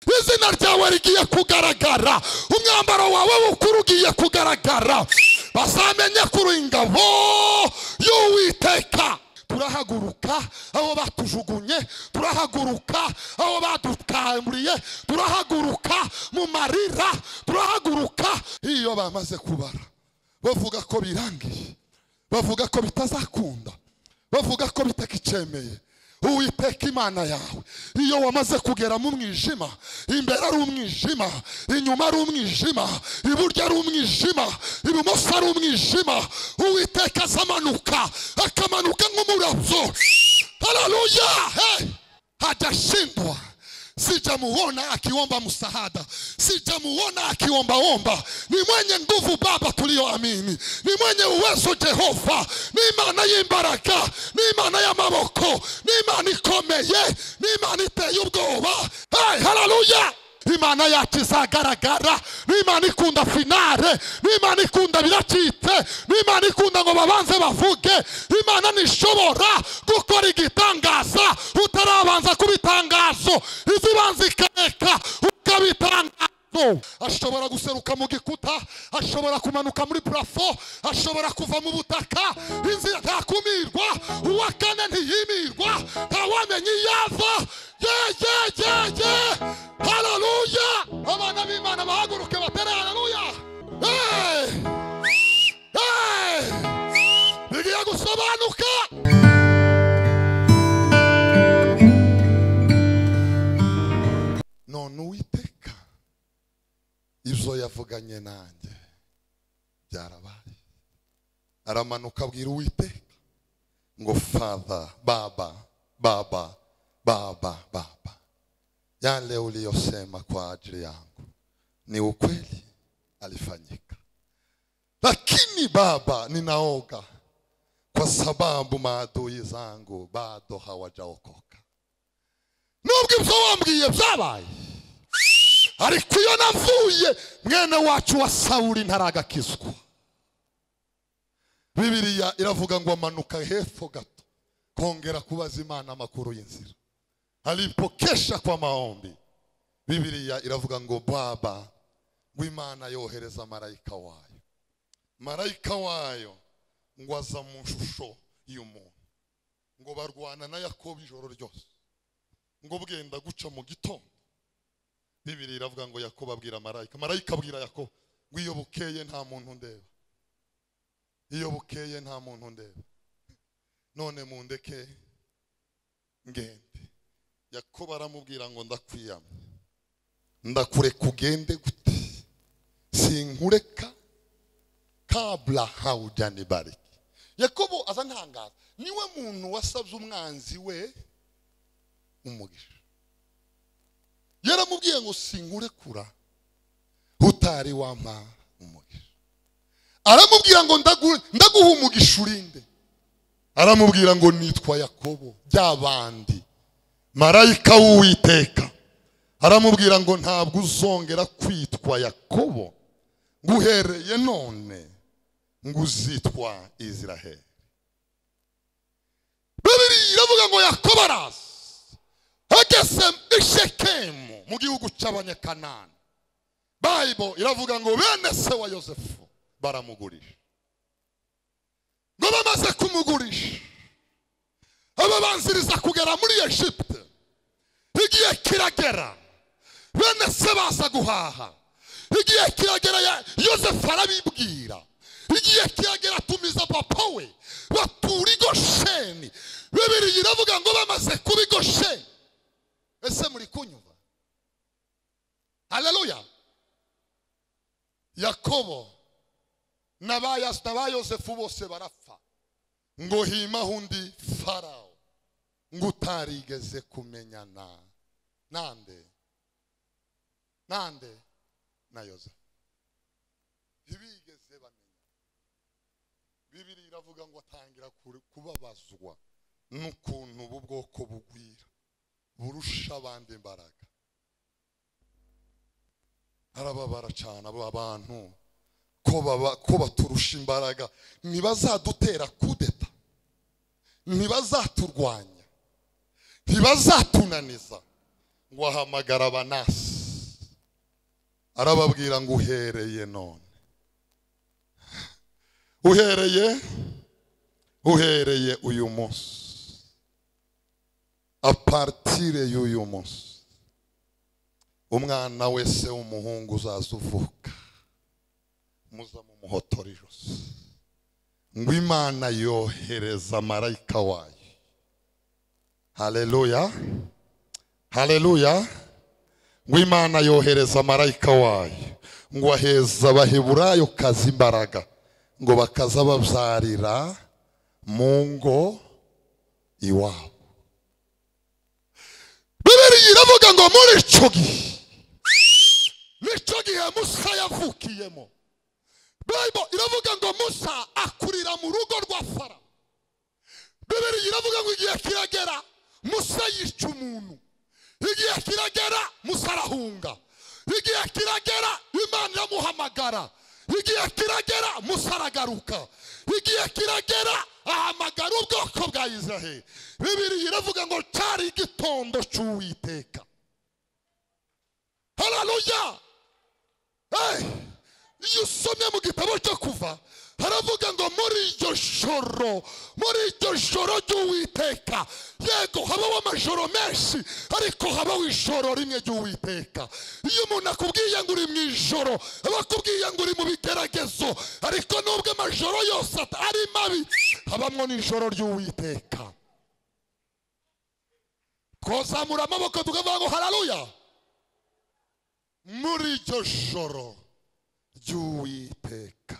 izina ryawe rigiye kugaragara umwambaro wawe w'ukuri ugiye kugaragara bazamenye kuri ingabo y'uwiteka turahaguruka aho batujugunye turahaguruka aho badutamburiye turahaguruka mu marira turahaguruka iyo bamaze kubara bavuga ko birangiye bavuga ko bitazakunda bavuga ko bitakicemeye uwiteka imana yawe iyo wamaze kugera mu mwijima imbere ari umwijima inyuma ari umwijima iburyo ari umwijima ibumoso ari umwijima uwiteka azamanuka akamanuka nk'umurabyo haleluya hey! hajashindwa sijamuona akiomba msaada, sijamuona akiombaomba. Ni mwenye nguvu Baba tuliyoamini, ni mwenye uwezo Jehova, ni Imana y'imbaraga, ni Imana y'amaboko, ni Imana ikomeye, ni Imana iteye ubwoba. Hey, haleluya! Imana yacu izagaragara, ni Imana ikunda finale, ni Imana ikunda biracitse, ni Imana ikunda ngo babanze bavuge. Imana ntishobora gukora igitangaza utarabanza kuba itangazo, izibanza ikareka ukaba itangazo. Ashobora guseruka mu gikuta, ashobora kumanuka muri purafo, ashobora kuva mu butaka, inzira ntakumirwa, uwa kane ntiyimirwa, ntawamenya iyo ava. Ye, ye, ye, ye, haleluya! Abana b'Imana bahaguruke batere haleluya! Hey! Hey! Bigiye gusobanuka! none uwiteka ibyo yavuganye nanjye byarabaye aramanuka abwira uwiteka ngo father baba baba baba baba yale uliyosema kwa ajili yangu ni ukweli alifanyika lakini baba ninaoga kwa sababu maadui zangu bado hawajaokoka nubwo ibyo wambwiye byabaye ariko iyo navuye mwene wacu wa sawuri ntaragakizwa bibiriya iravuga ngo amanuka hepfo gato kongera kubaza imana amakuru y'inzira alipokesha kwa maombi bibiriya iravuga ngo baba w'imana yohereza marayika wayo marayika wayo ngo aza mu shusho y'umuntu ngo barwana na yakobo ijoro ryose ngo bwenda guca mu gitondo bibiri iravuga ngo yakobo abwira marayika marayika abwira yakobo ngo iyo bukeye nta muntu ndeba iyo bukeye nta muntu ndeba none mundeke ngende yakobo aramubwira ngo ndakwiyamye ndakureka ugende gute sinkureka kabla haujani bariki yakobo aza ntangaza niwe muntu wasabye umwanzi we umugisha yaramubwiye ngo sinkurekura utari wampa umugisha aramubwira ngo ndagu- ndaguha umugisha urinde aramubwira ngo nitwa yakobo byabandi marayika w'uwiteka aramubwira ngo ntabwo uzongera kwitwa yakobo nguhereye none ngo uzitwa iziraheli bibiri iravuga ngo yakobo araza ageze i shekemu mu gihugu cy'abanyakanani bayibo iravuga ngo bene se wa yosefu baramugurisha ngo bamaze kumugurisha ababanziriza kugera muri egiputa igihe kiragera bene se baza guhaha igihe kiragera ya- yosefu arabibwira igihe kiragera atumiza papa we batura i gosheni bibiri iravuga ngo bamaze kuba i gosheni ese muri kunyumva haleluya yakobo na ba Yas- na ba yosefu bose barapfa ngo himaho undi farawo ngo utarigeze kumenyana nande nande na yosefu ntibigeze bamenya bibiri iravuga ngo atangira kure- kubabazwa n'ukuntu ubu bwoko bugwira burusha abandi imbaraga arababara cyane abo abantu ko baba ko baturusha imbaraga ntibazadutera kudeta ntibazaturwanya ntibazatunaniza ngo ahamagara abanasi arababwira ngo uhereye none uhereye uhereye uyu munsi aparitire y'uyu munsi umwana wese w'umuhungu uzaza uvuka muza mumuhotora ijosi ngo imana yohereza marayika wayo haleluya haleluya ngo imana yohereza marayika wayo ngo aheza abaheburayo kazi imbaraga ngo bakaza babyarira mu ngo iwabo bibiri iravuga ngo muri icyo gihe nicyo gihe musa yavukiyemo bible iravuga ngo musa akurira mu rugo rwa fara bibiri iravuga ngo igihe kiragera musa yica umuntu igihe kiragera musa arahunga igihe kiragera imana iramuhamagara igihe kiragera musa aragaruka igihe kiragera ahamagara ubwoko bwa israheli bibiri iravuga ngo cyari igitondo cy'uwiteka hararuya iyo usomye mu gitabo cyo kuva haravuga ngo muri iryo joro muri iryo joro ry'uwiteka yego habaho amajoro menshi ariko habaho ijoro rimwe ry'uwiteka iyo umuntu akubwiye ngo uri mu ijoro aba akubwiye ngo uri mu bigeragezo ariko nubwo amajoro yose ari mabi habamwo n'ijoro ry'uwiteka twazamura amaboko tukavuga ngo hararuya muri iryo joro ry'uwiteka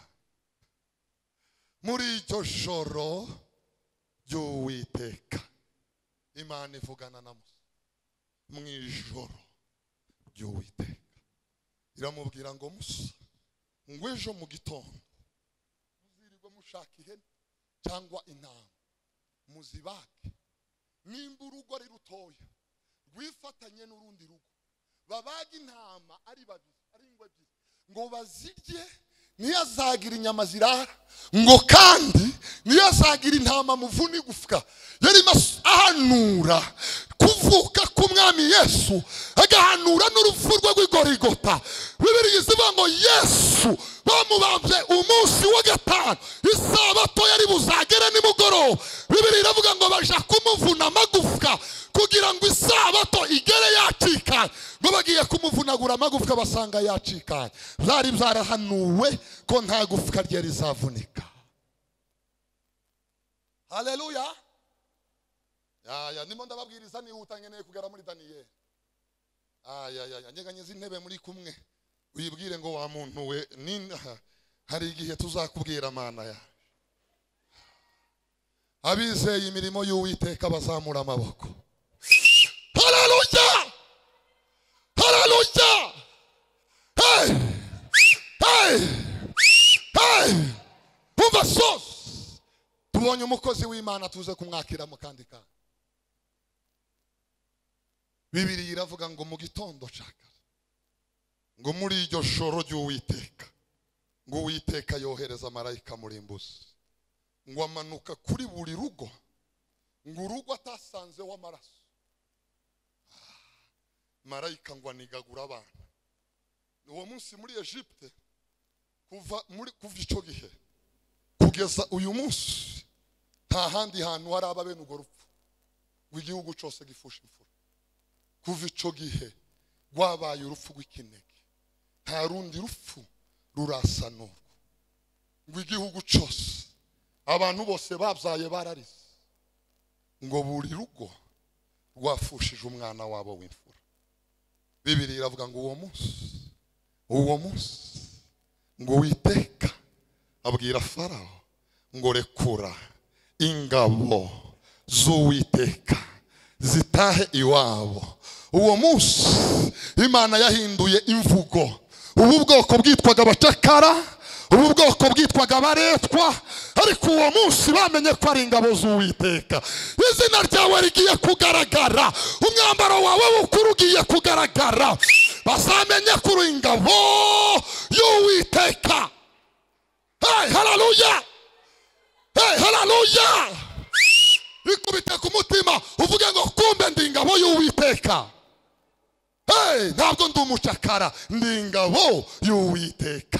muri iryo joro ry'uwiteka imana ivugana na musa mu ijoro ry'uwiteka iramubwira ngo musa ngo ejo mu gitondo muzirirwe mushaka ihene cyangwa intama muzibage nimba urugo ari rutoya rwifatanye n'urundi rugo babaga intama ari babiri ari ingwe ebyiri ngo bazirye niyo azagira inyama zirara ngo kandi niyo azagira intama muvuna igufwa yari ahanura kuvuka k'umwami yesu agahanura n'urupfu rwe rw'igorigota bibiri izivuga ngo yesu bamubambye umunsi wa gatanu isabato yari buzagere nimugoroba bibiri iravuga ngo baja kumuvuna amagufwa kugira ngo isabato igere yacikanye ngo bagiye kumuvunagura amagufwa basanga yacikanye byari byarahanuwe ko nta gufwa rye rizavunika haleluya yaya ndimo ndababwiriza nihuta nkeneye kugera muri daniyeli ayayaya nyeganyiza intebe muri kumwe uyibwire ngo wa muntu we ni- hari igihe tuzakubwira amana ya abizeye imirimo y'uwiteka bazamura amaboko hararuja hararuja hey hey hey umva sose tubonye umukozi w'imana tuze kumwakira mu kandi kantu bibiri iravuga ngo mu gitondo nshaka ngo muri iryo joro ry'uwiteka ngo uwiteka yohereza marayika muri mbuzi ngo amanuka kuri buri rugo ngo urugo atasanzeho amaraso marayika ngo anigagura abana uwo munsi muri Egypte kuva muri kuva icyo gihe kugeza uyu munsi nta handi hantu haraba bene urwo rupfu ngo igihugu cyose gifushe imfura kuva icyo gihe rwabaye urupfu rw'ikinege nta rundi rupfu rurasa n'urwo ngo igihugu cyose abantu bose babyaye bararize ngo buri rugo rwafushije umwana wabo w'imfura bibiri iravuga ngo uwo munsi uwo munsi ngo witeka abwira farawo ngo rekura ingabo z'uwiteka zitahe iwabo uwo munsi imana yahinduye imvugo ubu bwoko bwitwaga abacakara ubu bwoko bwitwaga abaretwa ariko uwo munsi bamenye ko ari ingabo z'uwiteka izina ryawe rigiye kugaragara umwambaro wawe w'ukuri ugiye kugaragara bazamenye ko uri ingabo y'uwiteka Hey, hallelujah! Hey, hallelujah! ikubite ku mutima uvuge ngo kumbe ndi ingabo y'uwiteka Hey, ntabwo ndi umucakara ndi ingabo y'uwiteka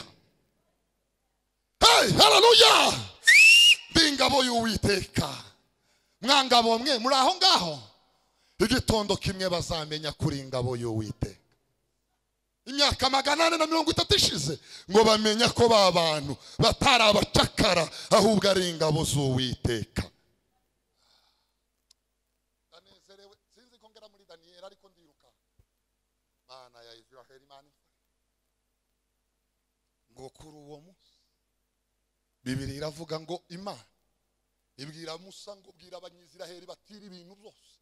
Hey, haleluya ndi ingabo y'uwiteka mwangabo mwe muri aho ngaho igitondo kimwe bazamenya kuri ingabo y'uwiteka imyaka magana ane na mirongo itatu ishize ngo bamenya ko ba bantu batari abacakara ahubwo ari ingabo z'uwiteka ndanezerewe sinzi ko ngera muri daniyeli ariko ndiruka mana ya israheli imana imfashe. ngo kuri uwo munsi bibiri iravuga ngo imana ibwira musa ngo bwira abanyiziraheli batira ibintu byose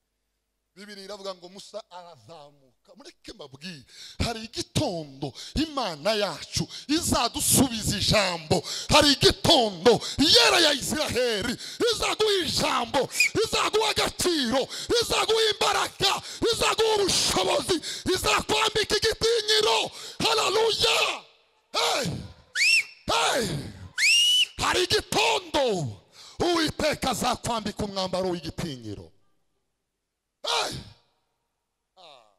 bibiri iravuga ngo musa arazamuka mureke mbabwire hari igitondo imana yacu izadusubiza ijambo hari igitondo yera ya isiraheli izaguha ijambo izaguha agaciro izaguha imbaraga izaguha ubushobozi izakwambika igitinyiro hararuya hey! hey! hari igitondo uwiteka azakwambika umwambaro w'igitinyiro Hey! Ah,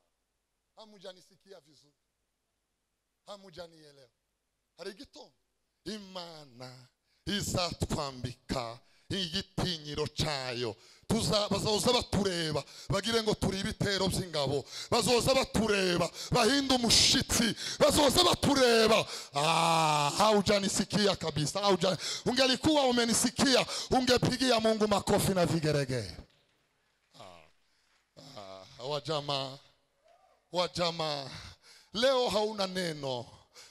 hamuja nisikia vizuri, hamuja nielewa. Hari igitondo imana izatwambika igitinyiro cyayo Tuza- bazoza batureba bagire ngo turi ibitero by'ingabo bazoza batureba bahinde umushitsi bazoza batureba Ah, haujanisikia kabisa hauja ungelikuwa umenisikia ungepigia mungu makofi na vigeregere wa jamaa wa jamaa leo hauna neno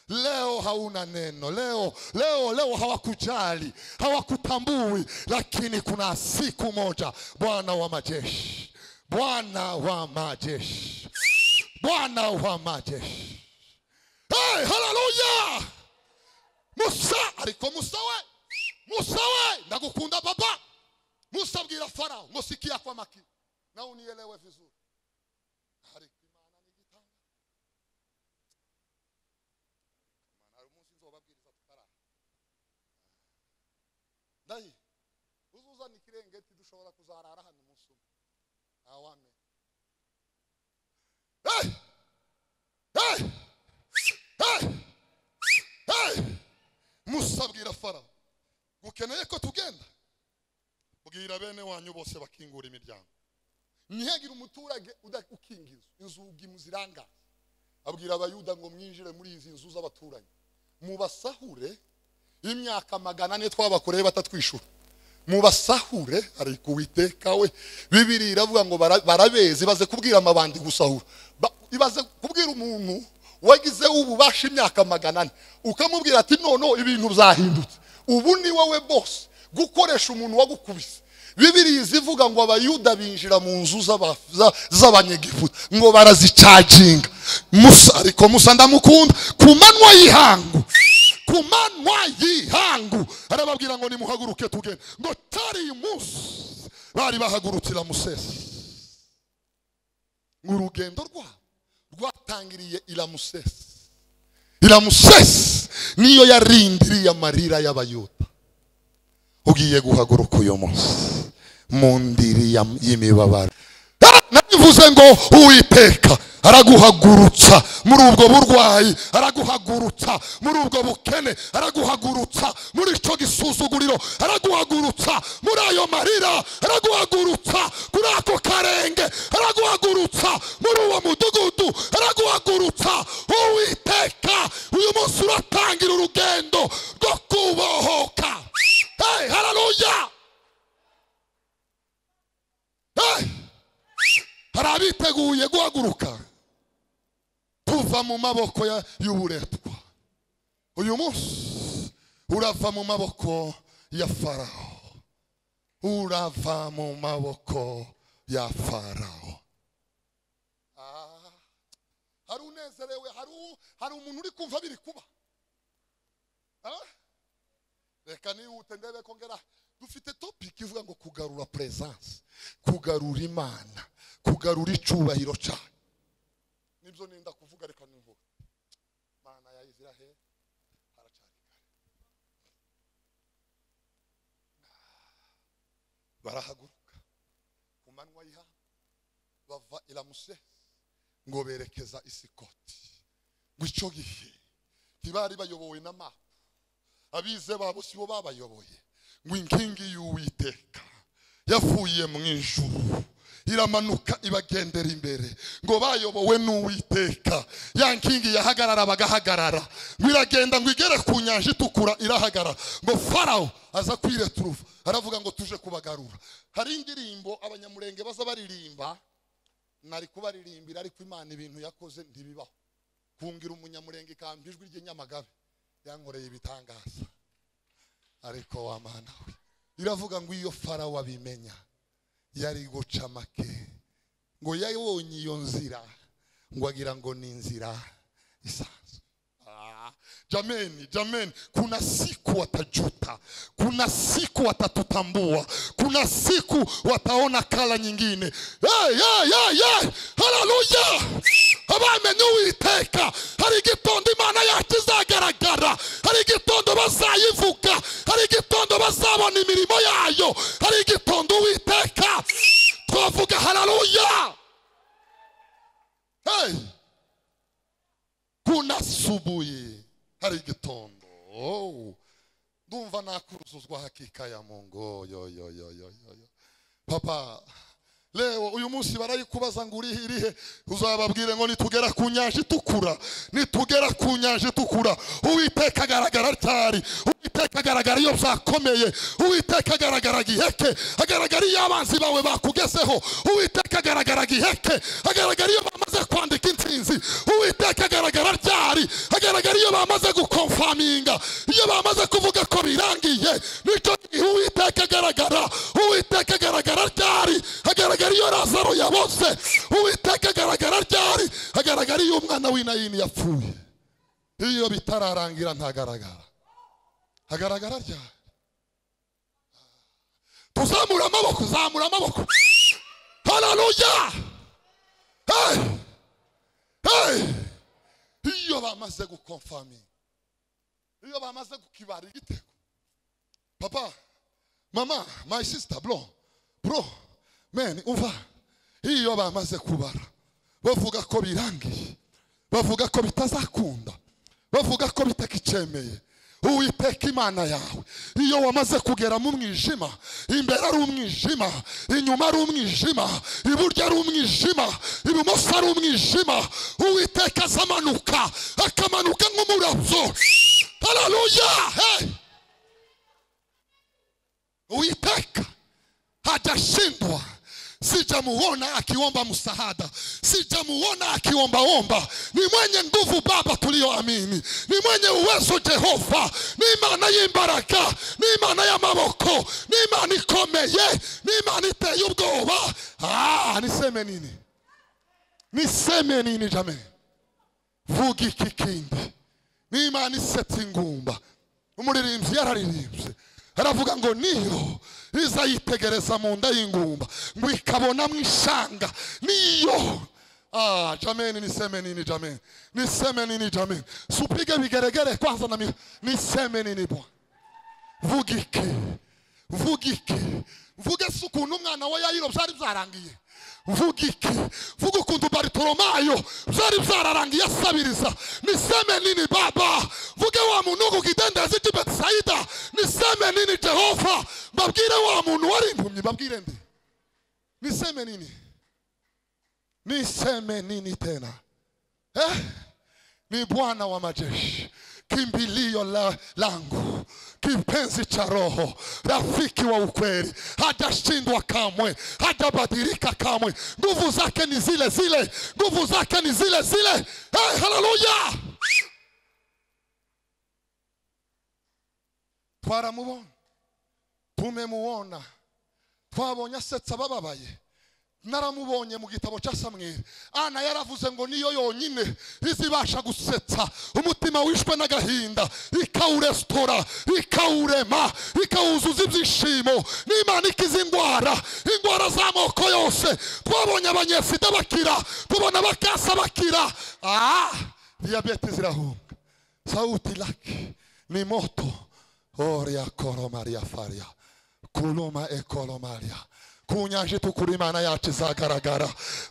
leo hauna neno leo leo leo hawakujali hawakutambui lakini kuna siku moja bwana wa majeshi bwana wa majeshi bwana wa majeshi hey, haleluya musa ariko musa we musa we ndagukunda baba musa abwira farao ngo sikia kwa makini na unielewe vizuri ariko imana ni igitanda imana hari umunsi nzobabwiriza tutaraha ndayi uzuzana ikirengeti dushobora kuzarara hano umunsi umwe ntawamenya hey! hey! hey! hey! musa abwira farawo ukeneye ko tugenda bwira bene wanyu bose bakingura imiryango ntihagire umuturage uda- ukingizwa inzugi muzirangaza abwira abayuda ngo mwinjire muri izi nzu z'abaturanyi mubasahure imyaka magana ane twabakoreye batatwishyura mubasahure ariko uwiteka we bibiri iravuga ngo bara- barabezi baze kubwira amabandi gusahura Ba- ibaze kubwira umuntu wagizeho ububasha imyaka magana ane ukamubwira ati noneho ibintu byahindutse ubu ni wowe bose gukoresha umuntu wagukubise bibiriya izivuga ngo abayuda binjira mu nzu z'aba- za- z'abanyegiputa ngo barazicaginga musa ariko musa ndamukunda ku manywa y'ihangu ku manywa y'ihangu arababwira ngo nimuhaguruke tugende ngo tari munsi bari bahagurukira musesi ngo urugendo rwabo rwatangiriye iramusesi iramusesi niyo yarindiriye amarira y'abayuda ugiye guhaguruka uyu munsi mu ndiri ya- y'imibabaro Ah, nabivuze ngo uwiteka araguhagurutsa muri ubwo burwayi araguhagurutsa muri ubwo bukene araguhagurutsa muri icyo gisuzuguriro araguhagurutsa muri ayo marira araguhagurutsa kuri ako karenge araguhagurutsa muri uwo mudugudu araguhagurutsa uwiteka uyu munsi uratangira urugendo rwo kubohoka hey, haleluya hey! hari abiteguye guhaguruka tuva mu maboko ya- y'uburetwa uyu munsi urava mu maboko ya farawo urava mu maboko ya farawo Ah, hari unezerewe hari u- hari umuntu uri kumva biri kuba Ah, reka nihute ndebe ko ngera dufite topiki ivuga ngo kugarura peresanse kugarura imana kugarura icyubahiro cyayo nibyo nenda kuvuga reka nimvuga mana ya israheli haracyari kare barahaguruka ku manywa y'ihangu bava iramusesi ngo berekeza isikoti ngo icyo gihe ntibari bayobowe na mapa abize babo si bo babayoboye ngo inkingi y'uwiteka yavuye mu ijuru iramanuka ibagendera imbere ngo bayobowe n'uwiteka ya nkingi yahagarara bagahagarara ngo iragenda ngo igere ku nyanja itukura irahagarara ngo farawo aza kwireturuva aravuga ngo tuje kubagarura hari indirimbo abanyamurenge baza baririmba nari kubaririmbira ariko imana ibintu yakoze ntibibaho kungira umunyamurenge ikamba ijwi ry'inyamagabe yankoreye ibitangaza ariko wa mana we iravuga ngo iyo farawo abimenya yari guca make ngo yabonye iyo nzira ngo agira ngo ni inzira isanzwe Ah, jameni jameni kuna siku watajuta kuna siku watatutambua kuna siku wataona kala nyingine hey, hey, hey, hey. haleluya abamenye uwiteka hari igitondo imana yacu izagaragara hari igitondo bazayivuga hari igitondo bazabona imirimo yayo hari igitondo uwiteka twavuga haleluya hey. kuna subuhi hari igitondo Oh. ndumva nakuruzuzwa hakika ya mungu yo yo yo yo yo yo papa leo uyu munsi barayikubaza ngo urihe irihe uzababwire ngo nitugera ku nyanja itukura nitugera ku nyanja itukura uwiteka agaragara ryari uwiteka agaragara iyo byakomeye uwiteka agaragara giheke agaragara iyo abanzi bawe bakugezeho uwiteka agaragara giheke agaragara iyo bamaze kwandika intsinzi uwiteka agaragara ryari agaragara iyo bamaze gukomfaminga iyo bamaze kuvuga ko birangiye nicyo gihe uwiteka agaragara uwiteka agaragara ryari agaragara iyo razaro yaboze uwiteka agaragara ryari agaragara iyo umwana w'inayini yapfuye iyo bitararangira ntagaragara hagaragara ryari tuzamura amaboko zamura amaboko hararuya iyo bamaze gukomfaminga iyo bamaze kukibara igitego papa mama my sister bro bro man umva iyo bamaze kubara bavuga ko birangiye bavuga ko bitazakunda bavuga ko bitakicemeye uwiteka imana yawe iyo wamaze kugera mu mwijima imbere ari umwijima inyuma ari umwijima iburyo ari umwijima ibumoso ari umwijima uwiteka azamanuka akamanuka nk'umurabyo hararuya uwiteka hajashindwa sijamuona akiomba msaada sijamuona akiombaomba ni mwenye nguvu baba tuliyoamini ni mwenye uwezo jehova ni imana y'imbaraka ni imana y'amaboko ni imana ikomeye ni imana iteye ubwoba ah, niseme nini niseme nini jamani vuga iki kindi ni imana isetsa ingumba umuririmbyi yararirimbye aravuga ngo niyo izayitegereza mu nda y'ingumba ngo ikabona mu ishanga niyo ah jameni niseme nini jameni niseme nini jameni supige vigeregere kwanza na mi- niseme nini bwana vuga iki vuga iki vuga se ukuntu umwana wa yayiro byari byarangiye vuga iki vuga ukuntu baritoromayo byari byararangiye asabiriza niseme nini baba vuge wa muntu kukidendezi cy'i betisayida niseme nini jehova mbabwire wa muntu wari impumyi mbabwire ndi niseme nini niseme nini tena eh? ni bwana wa majeshi kimbilio la, langu kipenzi cha roho rafiki wa ukweli hajashindwa kamwe hajabadilika kamwe nguvu zake ni zile zile nguvu zake ni zile zile hey, haleluya twaramubona tumemuona twabonye asetsa abababaye naramubonye mu gitabo cya samweli ana yaravuze ngo niyo yonyine izibasha gusetsa umutima wishwe n'agahinda ikawuresitora ikawurema ikawuzuza ibyishimo n'imana ikiza indwara indwara z'amoko yose twabonye abanyesida bakira tubona abakasa bakira ah diyabete zirahunga sauti laki ni moto oria koromaria faria kuluma ekolomaria ku nyanja itukura imana yacu izagaragara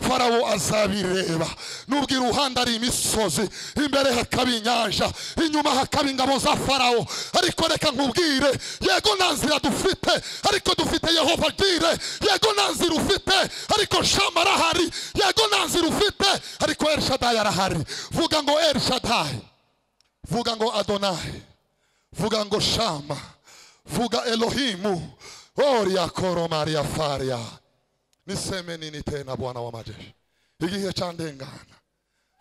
farawo azabireba nubwo iruhande ari imisozi imbere hakaba inyanja inyuma hakaba ingabo za farawo ariko reka nkubwire yego nta nzira dufite ariko dufite yehova dire yego nta nzira ufite ariko shama arahari yego nta nzira ufite ariko elishadayi arahari vuga ngo elishadayi vuga ngo adonayi vuga ngo shama vuga elohimu oria koro maria faria niseme nini tena bwana w'amajeshi igihe cyandengana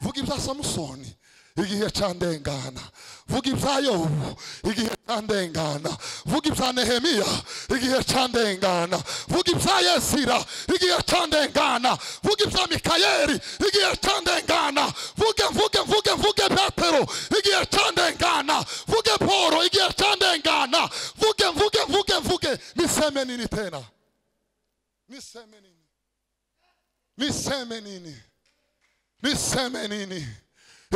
vuga ibya samusoni igihe cyandengana vuga ibya yobu igihe cyandengana vuga ibya nehemiya igihe cyandengana vuga ibya yesira igihe cyandengana vuga ibya mikayeli igihe cyandengana vuge vuge vuge vuge petero igihe cyandengana vuge poro igihe cyandengana vuge vuge vuge vuge niseme nini tena niseme nini niseme nini niseme nini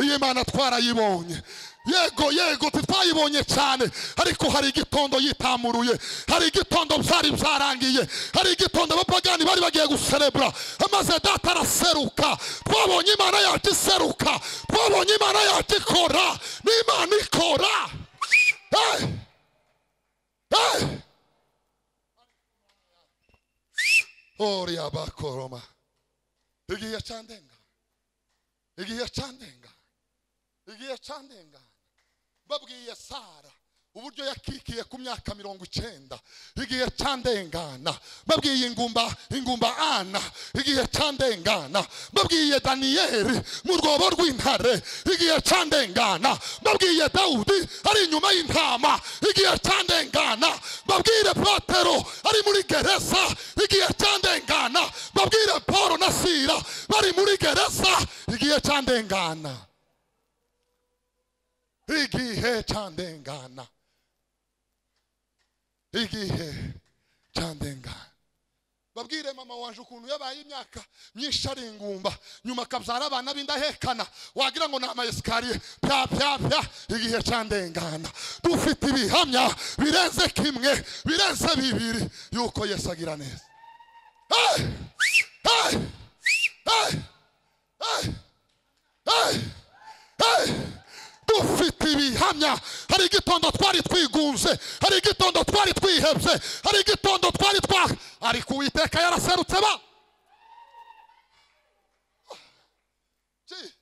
iyi mana twarayibonye yego yego titwayibonye cyane ariko hari igitondo yitamuruye hari igitondo byari byarangiye hari igitondo abapagani bari bagiye guserebura amaze data araseruka twabonye imana yacu iseruka twabonye imana yacu ikora n'imana ikora hey! hey! oria bakoroma igihe cyandenga igihe cyandenga igihe cyandengana babwiye sara uburyo yakikiye ku myaka mirongo icyenda igihe cyandengana babwiye ingumba ingumba ana igihe cyandengana babwiye daniyeli mu rwobo rw'intare igihe cyandengana babwiye dawudi ari inyuma y'intama igihe cyandengana babwire petero ari muri gereza igihe cyandengana babwire paul na sira bari muri gereza igihe cyandengana igihe cyandengana igihe cyandengana babwire mama waje ukuntu yabaye imyaka myinshi ari ingumba nyuma akabyara abana b'indahekana wagira ngo ni amayesikariye pya pya pya igihe cyandengana dufite ibihamya birenze kimwe birenze bibiri yuko yesu agira neza hey! hey! hey! hey! hey! hey! dufite ibihamya hari igitondo twari twigunze hari igitondo twari twihebye hari igitondo twari twa ariko uwiteka yaraserutse ba Ji,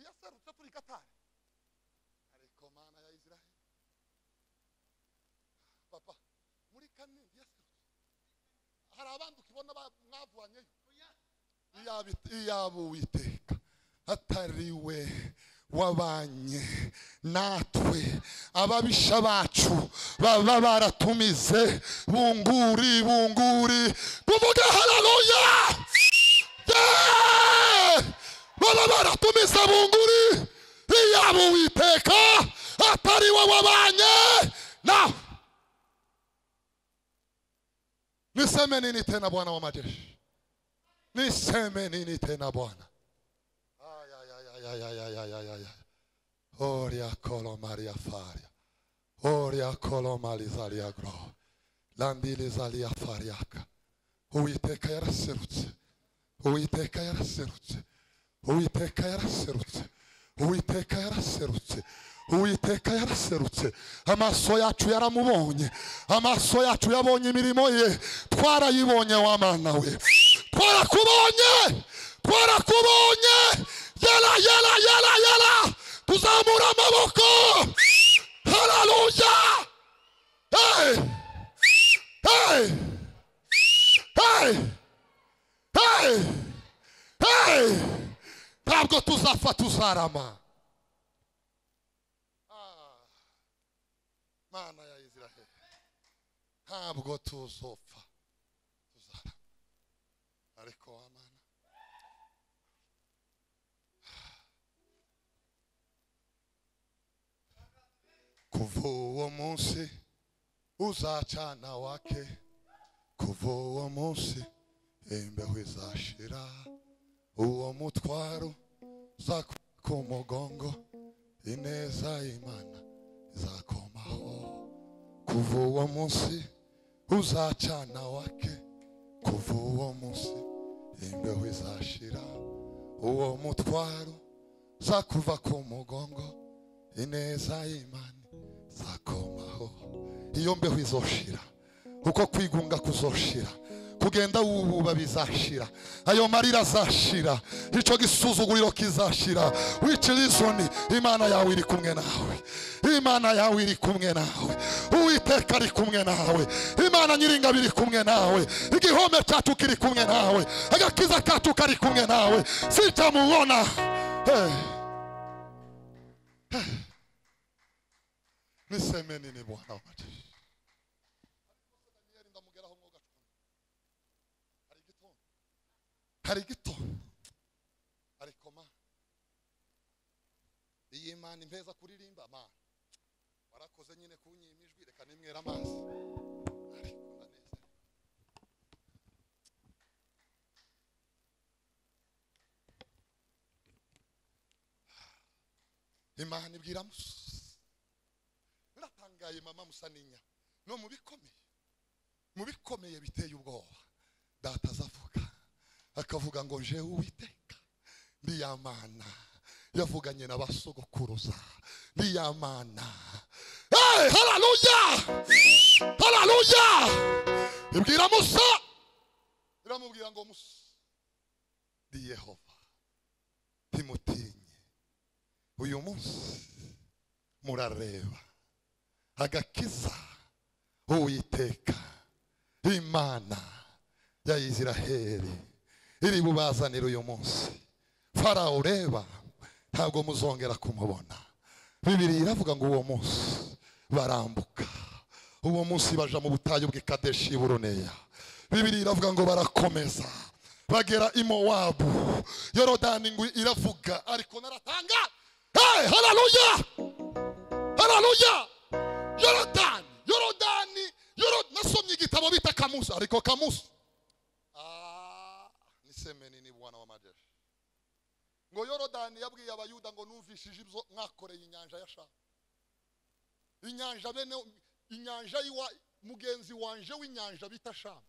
yaserutse turi gatari ariko mana ya israheli papa muri kanini yaserutse hari abandi ukibona ba- mwavuranyeyo Iyaba- iyaba uwiteka atariwe wabanye natwe ababisha bacu baba baratumize bunguri bunguri tuvuge haleluya Yeah! baba baratumize bunguri iyaba uwiteka atari we wabanye nawe niseme nini tena bwana wa majeshi niseme nini tena bwana Oria colo Maria faria. Oria colo malizalia gro. Landilizalia fariaka. Uiteka yaraserutse. Uiteka yaraserutse. Uiteka yaraserutse. Uiteka yaraserutse. Uwiteka yaraserutse amaso yacu yaramubonye amaso yacu yabonye imirimo ye twarayibonye wa mana we twarakubonye twarakubonye yela yela yela yela tuzamura amaboko haleluya hey hey hey hey hey ntabwo tuzapfa tuzarama Ah, mana ya israheli ntabwo tuzopfa tuzarama ariko wa mana kuva uwo munsi uzacana wake kuva uwo munsi imbeho izashira uwo mutwaro uzakura ku mugongo ineza y'imana izakomaho kuva uwo munsi uzacana wake kuva uwo munsi imbeho izashira uwo mutwaro zakuva ku mugongo ineza y'imana zakomaho iyo mbeho izoshira uko kwigunga kuzoshira kugenda wububa bizashira ayo marira azashira icyo gisuzuguriro kizashira wicirizoni imana yawe iri kumwe nawe imana yawe iri kumwe nawe uwiteka ari kumwe nawe imana nyiringabo iri kumwe nawe igihome cyacu kiri kumwe nawe agakiza kacu kari kumwe nawe sitamubona hey. Hey. niseme nini bwana wanjye hari igito ariko ma iyi mana impeza kuririmba ma warakoze nyine kunyima ijwi reka nimwera amazi ariko ndanezerewe imana ibwira musa biratangaye mama musa n'inya no mu bikomeye mu bikomeye biteye ubwoba data azavuga akavuga ngo nje uwiteka ndiya mana yavuganye na basogokuruza ndiya mana hey, hararuya hararuya ibwira musa iramubwira ngo musa ndi yehova ntimutinye uyu munsi murareba agakiza uwiteka imana ya isiraheli iri bubazanire uyu munsi farawo ureba ntabwo muzongera kumubona bibiri iravuga ngo uwo munsi barambuka uwo munsi baja mu butayu bw'ikadeshi buruneya bibiri iravuga ngo barakomeza bagera i mowabu yorodani ngo iravuga ariko naratanga hey, hararuya hararuya yorodani yorodani yorod nasomye igitabo bita kamusi ariko kamusi niseme nini bwana w'amajeshi ngo yorodani yabwiye abayuda ngo numvishije ibyo mwakoreye inyanja ya shamu inyanja bene inyanja y'iwa mugenzi wanje w'inyanja bita shamu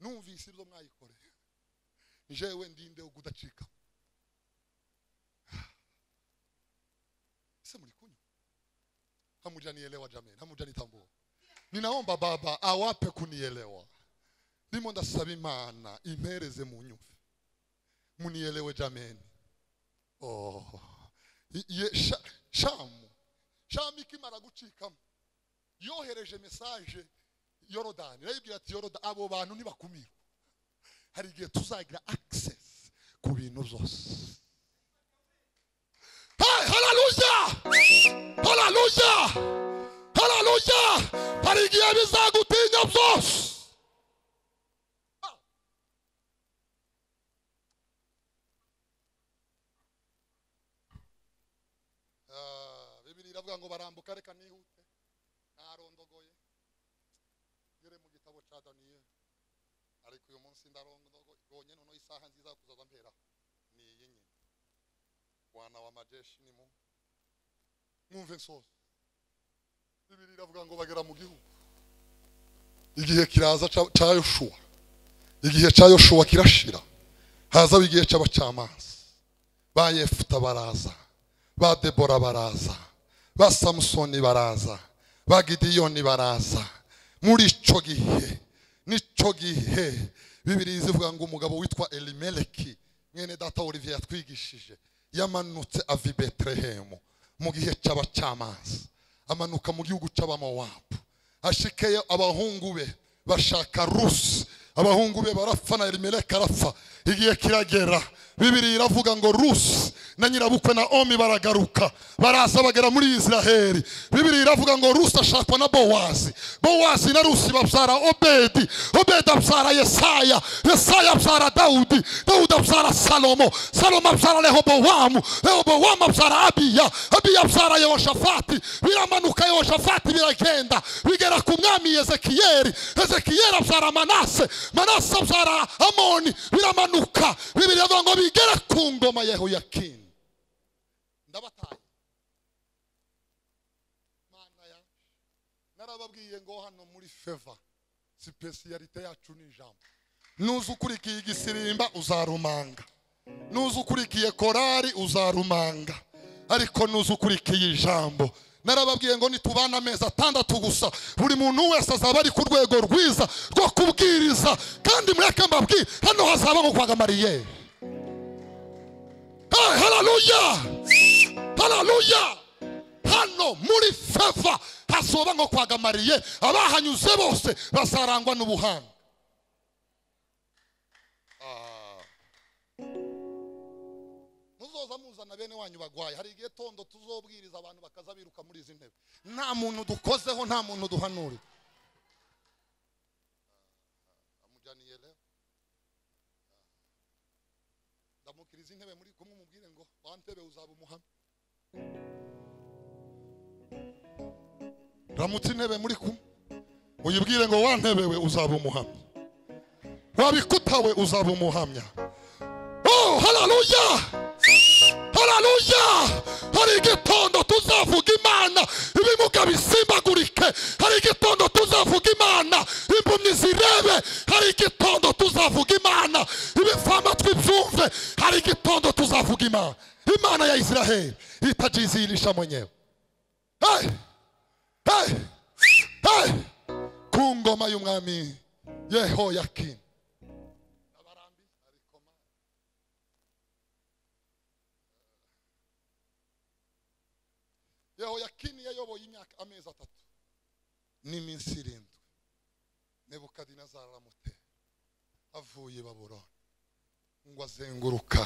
numvise ibyo mwayikoreye njewe ndinde kudacika ese muri kunywa hamujanielewa jameni hamujanitambua ninaomba baba awape kunielewa ndimo ndasaba imana impereze munyumve munielewe jameni oh. I- ye- Sha- shamu shamu ikimara gucikamo yohereje mesaje yorodani irayibwira ati yorodani abo bantu ntibakumirwa hari igihe tuzagira access ku bintu byose Hey, hallelujah! Hallelujah! Hallelujah! hari igihe bizagutinya byose Ah, bibiri iravuga ngo barambuka reka nihute narondogoye ngere mu gitabo cya daniyeli ariko uyu munsi ndarondogoye noneho isaha nziza yo kuzaza mpera ni iyi nyine bwana wa majeshi ni mu mwumve nsoza bibiri iravuga ngo bagera mu gihugu igihe kiraza ca- ca yoshuwa igihe cya yoshuwa kirashira haza igihe cy'abacamanza ba yefuta baraza ba debora baraza ba samusoni baraza ba gidiyoni baraza muri icyo gihe n'icyo gihe bibiri zivuga ngo umugabo witwa elimeleki mwene data olivier yatwigishije yamanutse ava i betelehemu mu gihe cy'abacamanza amanuka mu gihugu cy'abamowabu ashikeyo abahungu be bashaka rusi abahungu be barapfa na elimeleki arapfa igihe kiragera bibiri iravuga ngo rusi na nyirabukwe na omi baragaruka baraza bagera muri israheli bibiri iravuga ngo rusi ashakwa na bowazi bowazi na rusi babyara obedi obedi abyara yesaya yesaya abyara dawudi dawudi abyara salomo salomo abyara rehobowamu rehobowamu abyara abiya abiya abyara yehoshafati biramanuka yehoshafati biragenda bigera ku mwami ezekiyeli ezekiyeli abyara manase manase abyara amoni biramanuka bibiri avuga ngo bigere ku ngoma yehoyakini ndabataye mana ya narababwiye ngo hano muri feva sipesiyalite yacu ni ijambo nuza ukurikiye igisirimba uzarumanga nuza ukurikiye korari uzarumanga ariko nuza ukurikiye ijambo narababwiye ngo nitubana amezi atandatu gusa buri muntu wese azaba ari ku rwego rwiza rwo kubwiriza kandi mureke mbabwire hano hazaba nko kwa gamariyeri Hey, haleluya haleluya hano muri feva hazoba nko kwa gamariye abahanyuze bose bazarangwa n'ubuhanga Ah. muzoza muzana bene wanyu bagwaye hari igihe tondo tuzobwiriza abantu bakaza biruka muri izi ntebe nta muntu dukozeho nta muntu duhanure amujyaniye rero ndamukiriza intebe muri kumwe umubwire ngo wa ntebe uzaba umuhamya ramutse intebe muri kumwe uyibwire ngo wa ntebe we uzaba umuhamya wabikuta we uzaba umuhamya oh haleluya haleluya hari igitondo tuzavuga imana ibimuga bisimbagurike hari igitondo tuzavuga imana impumyi zirebe hari igitondo tuzavuga imana ibifamatwi byumve hari igitondo tuzavuga imana imana ya isiraheli itajizihirisha mwenyewe hey! hey! hey! ku ngoma y'umwami yehoyakini yehoyakini yayoboye imyaka amezi atatu n'iminsi irindwi nebukadinezari aramutera avuye i babuloni ngo azenguruka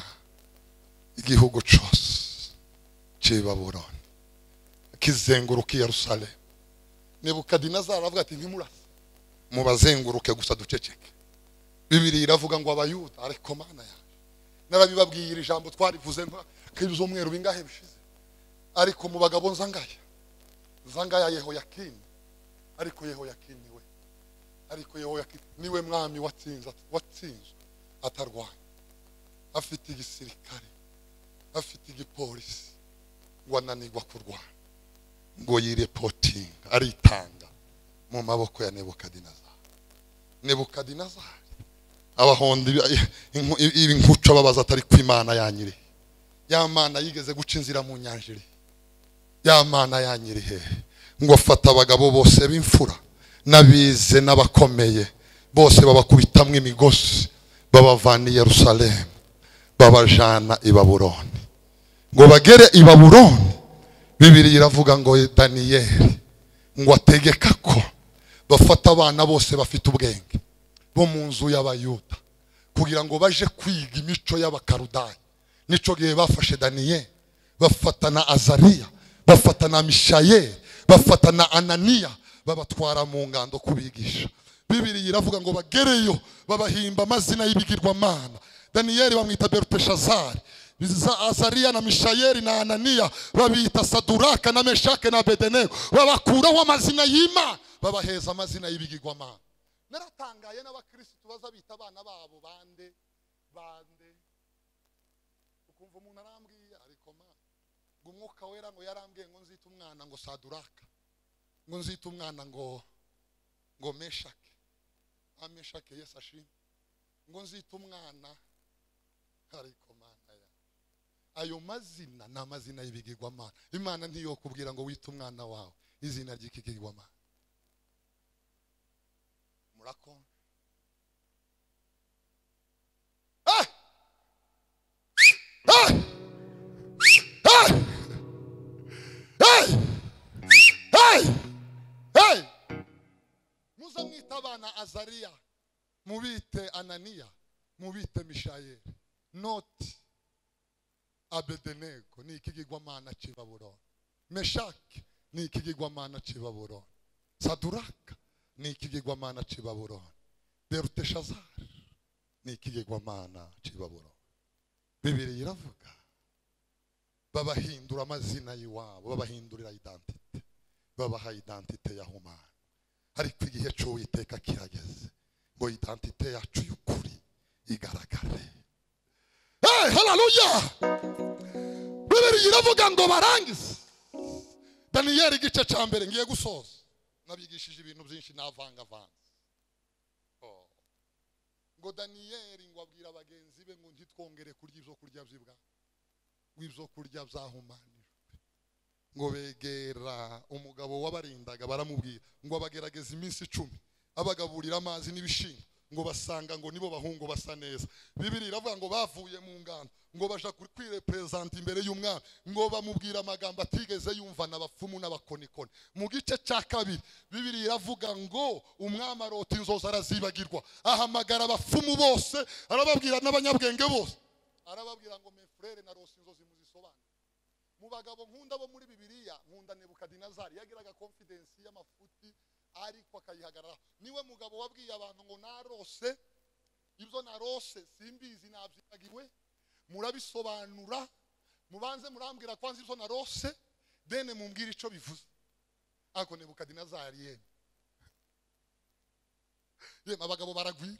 igihugu cyose cy'i babuloni akizenguruka i yerusalemu nebukadinezari aravuga ati ntimurase mubazenguruke gusa duceceke bibiri iravuga ngo abayuda ariko mana yaje narabibabwiye iri jambo twarivuze nka k'izo umweru bingahe bishize ariko mu bagabo nzangaya nzangaya yehoyakini ariko yehoyakini we ariko yehoyakini niwe mwami watsinze watsinzwe atarwanya afite igisirikare afite igipolisi ngo ananirwa kurwana ngo yirepotinga aritanga mu maboko ya nebukadinezari nebukadinezari abahonda ibi- inku- ibi nkuco ababaza atari ku imana yanyirihe ya mana yigeze guca inzira mu nyanjiri ya mana yanyirihe ngo afata abagabo bose b'imfura n'abize n'abakomeye bose babakubitamwo imigozi babavana i yerusalemu babajana i baburoni ngo bagere i baburoni bibiri iravuga ngo daniyeli ngo ategeka ko bafata abana bose bafite ubwenge bo mu nzu y'abayuda kugira ngo baje kwiga imico y'abakarudayi nico gihe bafashe daniyeli bafata na azariya bafata na mishayeli bafata na ananiya babatwara mu ngando kubigisha bibiri iravuga ngo bagereyo babahimba amazina y'ibigirwamana daniyeli bamwita beruteshazari Biza- azariya na mishayeli na ananiya babita saduraka na meshake na bedenego babakuraho amazina y'imana babaheza amazina y'ibigirwamana naratangaye n'abakirisitu baza bita abana babo bande bande ukumva umuntu arambwiye ariko ma ngo umwuka wera ngo yarambwiye ngo nzite umwana ngo saduraka ngo nzite umwana ngo ngo meshake ah meshake yesu ashimwe ngo nzite umwana ariko mana ya ayo mazina ni amazina y'ibigirwamana imana ntiyokubwira ngo wite umwana wawe izina ry'ikigirwamana murakonje Ah! Ah! Ah! Hey! Hey! Hey! muzamwita abana azariya mubite ananiya mubite mishayeli noti abedenego ni ikigirwamana cy'i baburoni meshaki ni ikigirwamana cy'i baburoni saduraka ni ikigirwamana cy'i baburoni beruteshazari ni ikigirwamana cy'i baburoni bibiri iravuga babahindura amazina y'iwabo babahindurira identite babaha identite ya humana ariko igihe cy'uwiteka kirageze ngo identite yacu y'ukuri igaragare hey, haleluya bibiri iravuga ngo barangize daniyeli igice cya mbere ngiye gusoza nabigishije ibintu byinshi navangavanze Oh. ngo daniyeli ngo abwira bagenzi be ngo ntitwongere kurya ibyo kurya by'ibwa ngo ibyo kurya byahumanijwe ngo begera umugabo wabarindaga baramubwira ngo abagerageze iminsi icumi abagaburira amazi n'ibishimbo ngo basanga ngo nibo bahungu basa neza bibiri iravuga ngo bavuye mu ngano ngo baja kuri- kwirepresenta imbere y'umwami ngo bamubwira amagambo atigeze yumva n'abapfumu n'abakonikoni mu gice cya kabiri bibiri iravuga ngo umwami arota inzozi arazibagirwa ahamagara abapfumu bose arababwira n'abanyabwenge bose arababwira ngo mefurere na rosi inzozi muzisobanure mu bagabo nkunda bo muri bibiriya nkunda nebukadinezari yagiraga konfidensi y'amafuti ariko akayihagararaho niwe mugabo wabwiye abantu ngo narose ibyo narose simbizi nabyibagiwe murabisobanura mubanze murambwira kwanza ibyo narose dene mumbwire icyo bivuze ariko nebukadinezari yemwe yemwe abagabo baragwira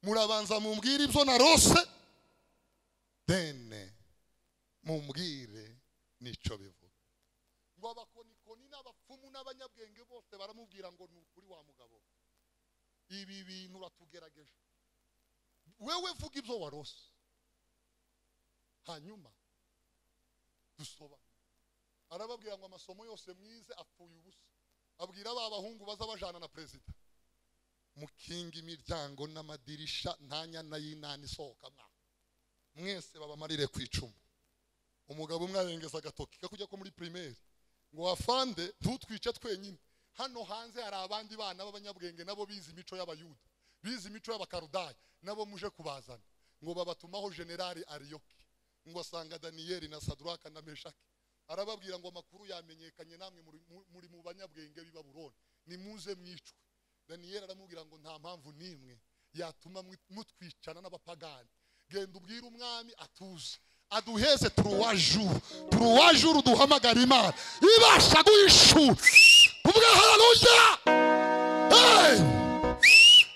murabanza mumbwire ibyo narose dene mumbwire nicyo bivuga ngo abakonikoni n'abapfumu n'abanyabwenge bose baramubwira ngo ni ukuri wa mugabo ibi bintu uratugerageje wewe vuga ibyo warose hanyuma dusobanure arababwira ngo amasomo yose mwize apfuye ubusa abwira ba bahungu baza bajana na perezida mukinga imiryango n'amadirisha nta nyana y'inani isohoka mwa mwese babamarire ku icumu umugabo umwe arengeza agatoki kakujya ko muri primaire ngo wafande ntutwice twenyine hano hanze hari abandi bana b'abanyabwenge nabo bize imico y'abayuda bize imico y'abakarudaya nabo muje kubazana ngo babatumaho generali ariyoki ngo asanga daniyeli na saduraka na meshaki arababwira ngo amakuru yamenyekanye namwe muri- mu- muri mu banyabwenge b'i baburoni nimuze mwicwe daniyeli aramubwira ngo nta mpamvu n'imwe yatuma mwi- mutwicana n'abapagani genda ubwire umwami atuze aduheze turuwajuru turuwajuru duhamagara imana ibasha guhishura ubwe hararuya hey!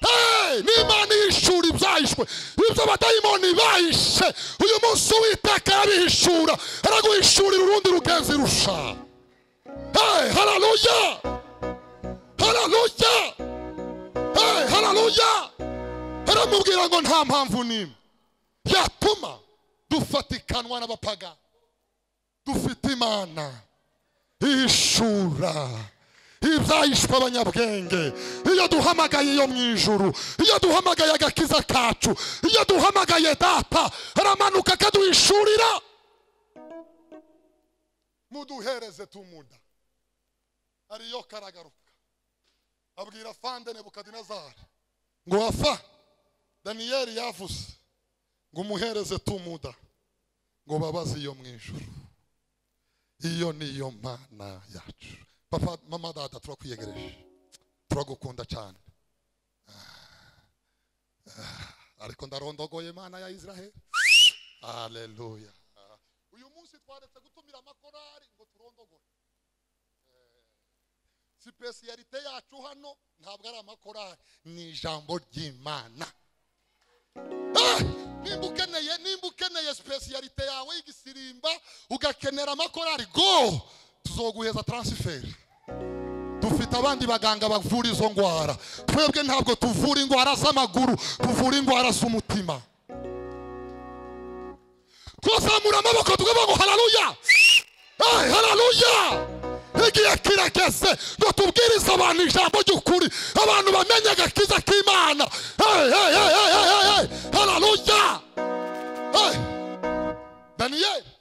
hey! n'imana ihishura ibyahishwe ibyo abadayimoni bahishe uyu munsi uwiteka yabihishura araguhishurira urundi rugenzi rusha hey! hararuya hararuya hey! hararuya aramubwira ngo nta mpamvu n'imwe yatuma dufatikanwa n'abapaga dufite imana ihishura ibyahishwe abanyabwenge iyo duhamagaye iyo mu ijuru iyo duhamagaye agakiza kacu iyo duhamagaye data aramanuka akaduhishurira muduhereze tumunda ariyo karagaruka abwira fande nebukadinezari ngo wafa daniyeli yavuze ngo umuhereze tumuda ngo babaze iyo mu ijuru iyo ni yo mana yacu papa mama dada turakwiyegereje turagukunda cyane Ah, ah, ariko ndarondogoye mana ya israheli aleluya Ah, uyu munsi twaretse gutumira amakorari ngo turondogore Eh, sipesiyalite yacu hano ntabwo ari amakorari ni ijambo ry'imana Ah! nimba ukeneye nimba ukeneye spesiyalite yawe y'igisirimba ugakenera amakorari go tuzoguheza taransiferi dufite abandi baganga bavura izo ndwara twebwe ntabwo tuvura indwara z'amaguru tuvura indwara z'umutima twazamura amaboko tukavuga ngo hararuya Hey, hararuya igihe kirageze ngo tubwirize abantu ijambo ry'ukuri abantu bamenye agakiza k'imana Hey, hey, hey, hey, hey, hey, hey, hararuya Hey. daniyeli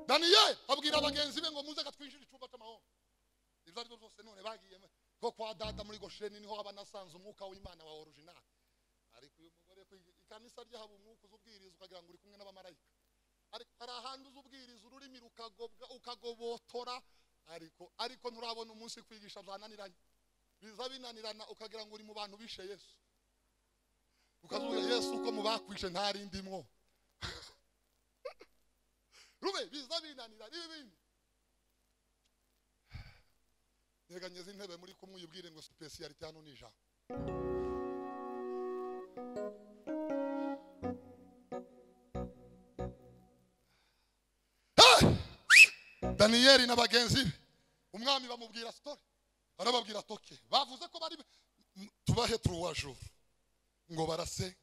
daniyeli abwira bagenzi be ngo muze katwinjira icyumba cy'amahoro ibyo ari byo byose none bagiyemo ko kwa data muri gosheni niho aba anasanze umwuka w'imana wa orijinali ariko uyu mugore ku ikanisa ryahaba umwuka uzubwiriza ukagira ngo uri kumwe n'abamarayika ariko hari ahandi uzubwiriza ururimi rukagobwa ukagobotora ariko ariko nturabona umunsi kwigisha byananiranye biza binanirana ukagira ngo uri mu bantu bishe yesu ukavuga yesu uko mubakwishe ntarindimwo rube biza binanira ibi bindi nyeganyeza intebe muri kumwe uyibwire ngo sipesiyalite hano ni ijambo Hey! daniyeli na bagenzi be umwami bamubwira sitori arababwira toke bavuze ko bari tubahe turuwajuru ngo barasenga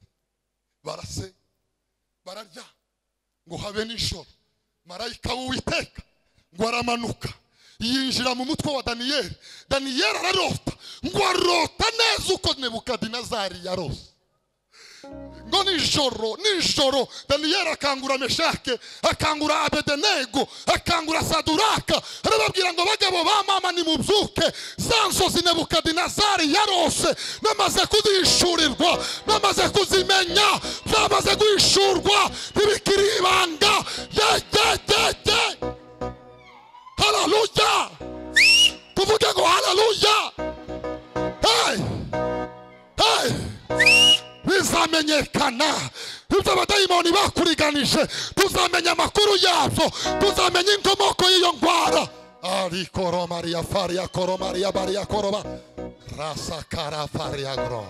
barasenga bararya ngo habe nijoro marayika w'uwiteka ngo aramanuka yinjira mu mutwe wa daniyeli daniyeli ararota ngo arota neza uko nebukadinezari yarose ngo nijoro nijoro daniyeli akangura meshake akangura abedenego akangura saduraka arababwira ngo bagabo ba mama nimubyuke za nzozi nebukadinezari yarose namaze kuzishurirwa namaze kuzimenya zamaze guhishurwa ntibikiri ibanga yegegege hararuya tuvuge ngo hararuya hey! hey! bizamenyekana ibyo abadayimoni bakuriganije tuzamenya amakuru yabyo tuzamenya inkomoko y'iyo ndwara arikoro mariya fariya koro mariya bariya koroba rasakara fariya goro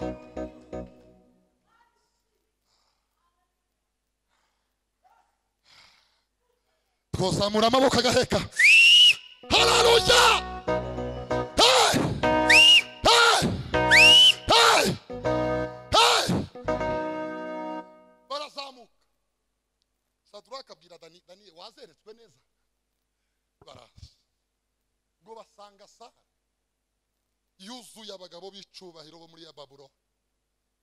twazamura amaboko agaheka hararuya hey! hey! hey! hey! barazamuka saduraka abwira dani dani wazeretswe neza baraza ngo basanga sara yuzuye abagabo b'icubahiro bo muri ya baburo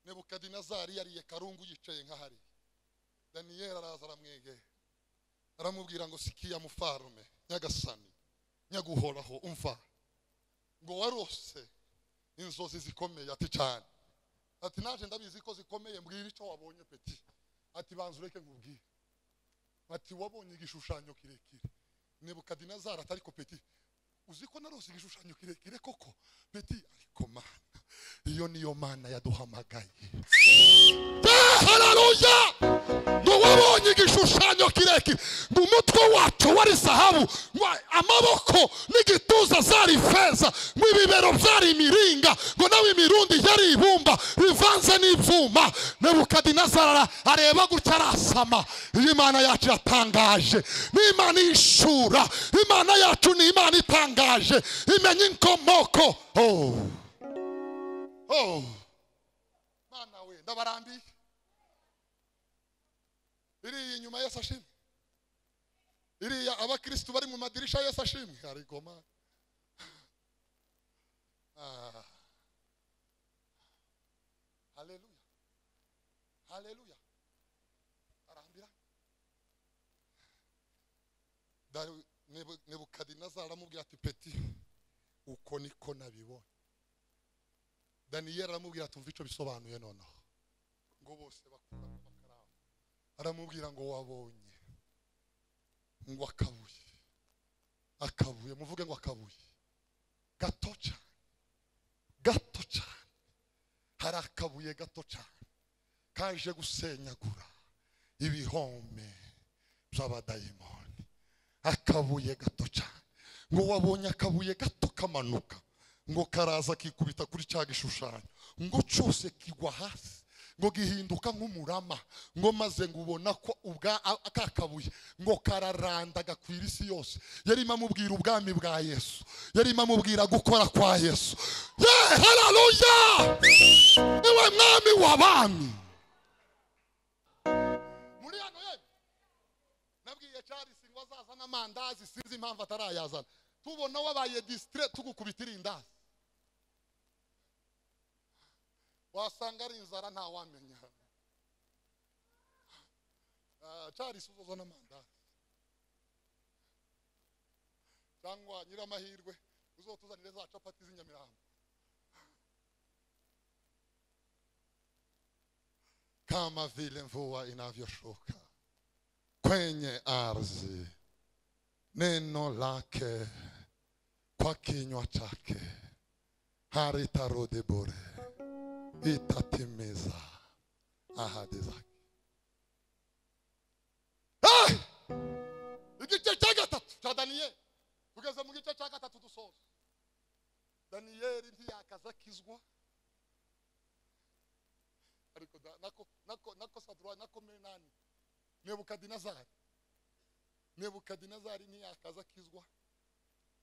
nebukadinezari yariye karungu yicaye nk'ahari daniyeli araza aramwegera aramubwira ngo sikiya mufarume nyagasani nyaguhoraho umva ngo warose inzozi zikomeye ati cyane ati naje ndabizi ko zikomeye mbwira icyo wabonye peti ati banza ureke nkubwire ati wabonye igishushanyo kirekire nebukadinezari ati ariko peti uzi ko narose igishushanyo kirekire koko peti ariko mana iyo niyo mana yaduhamagaye hararuya ngo wabonye igishushanyo kirekire ngo umutwe wacu wari zahabu ngo amaboko n'igituza zari feza ngo ibibero byari imiringa ngo nawe imirundi yari ibumba bivanze n'ibyuma nebukadinezara areba gutya arasama iyi mana yacu yatangaje ni imana yishura imana yacu ni imana itangaje imenya inkomoko oh. oh. mana we ndabarambiye iriya inyuma yesu ashimwe iriya abakirisitu bari mu madirisha yesu ashimwe ariko ma Ah. haleluya haleluya arambira Daru- Nebu- nebukadinezari aramubwira ati peti uko niko nabibonye daniyeli aramubwira ati umva icyo bisobanuye noneho ngo bose bakuramo amakaramu aramubwira ngo wabonye ngo akabuye akabuye muvuge ngo akabuye gato cyane gato cyane hari akabuye gato cyane kaje gusenyagura ibihome by'abadayimoni akabuye gato cyane ngo wabonye akabuye gato kamanuka ngo karaza kikubita kuri cya gishushanyo ngo cyose kigwa hasi ngo gihinduka nk'umurama ngo maze ngo ubona ko ubwa a- ka kabuye ngo kararanda gakwira isi yose yarimo amubwira ubwami bwa yesu yarimo amubwira gukora kwa yesu ye hararuya niwe mwami w'abami muri hano ye nabwiye charles ngo azazane amandazi sinzi impamvu atarayazana tubona wabaye disitire tugukubita irindazi wasanga ari inzara ntawamenya Ah, charles uzoza n'amandazi cyangwa nyiramahirwe uzotuzanire za capati z'inyamirambo kama vile mvua inavyoshuka kwenye ardhi neno lake kwa kinywa chake haritarudi bure itatimiza ahadi zake Hey! igice cya gatatu cya daniyeli tugeze mu gice cya gatatu dusoza daniyeli ntiyakazakizwa ariko da- nako nako nako sadura nako menani nebukadinezari nebukadinezari ntiyakazakizwa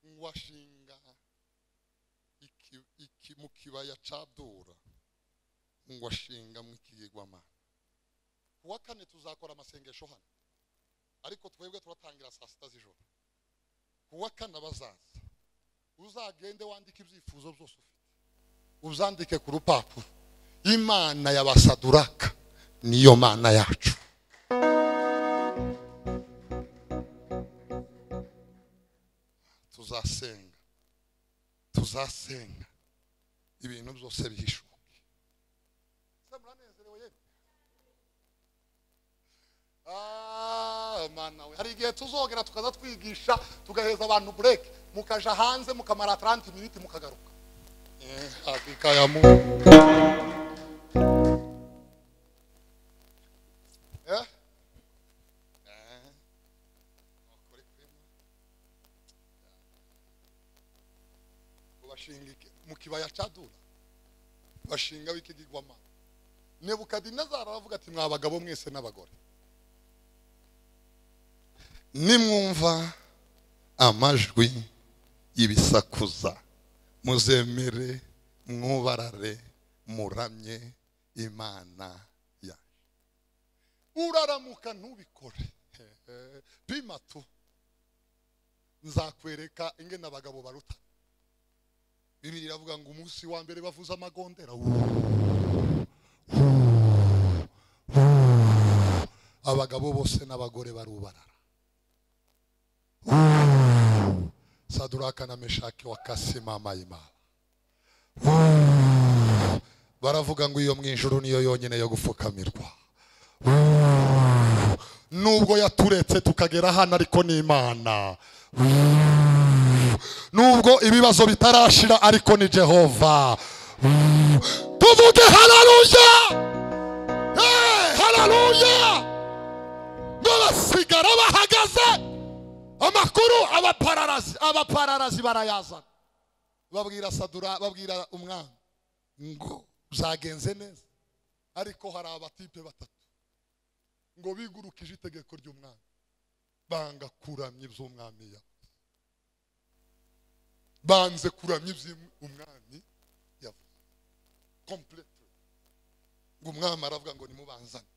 ngo ashinga iki, iki mu kibaya cya dura ngo ashingamo ikigirwamana ku wa kane tuzakora amasengesho hano ariko twebwe turatangira saa sita z'ijoro ku wa kane abazaza uzagende wandike ibyifuzo byose ufite uzandike ku rupapuro imana ya basaduraka niyo mana yacu tuzasenga tuzasenga ibintu byose bihishuke Se muranezerewe yemwe? Ah, mana we hari igihe tuzogera tukaza twigisha tugaheza abantu bureke mukaja hanze mukamara 30 miniti mukagaruka Eh, hakika ya Mungu. Eh? Eh. Ukuri kwema. bashinga mu kibaya cya dura bashinga w'ikigirwamana nebukadinezari aravuga ati mwa bagabo mwese n'abagore nimwumva amajwi y'ibisakuza muzemere mwubarare muramye imana yacu uraramuka ntubikore pima tu nzakwereka ingene abagabo baruta bibiri iravuga ngo umunsi wa mbere bavuza amagondera abagabo bose n'abagore barubarara saduraka na meshaki wa kasima mayimana baravuga ngo iyo mu ijuru niyo yonyine yo gupfukamirwa nubwo yaturetse tukagera hano ariko ni imana nubwo ibibazo bitarashira ariko ni jehova tuvuge hararuya hararuya n'abasigara bahagaze amakuru abapararazi abapararazi barayazana babwira sadura babwira umwami ngo byagenze neza ariko hari abatipe batatu ngo bigurukije itegeko ry'umwami banga kuramya iby'umwami yawe banze kuramya ibyo umwami yavuze kompureto ngo umwami aravuga ngo nimubanzane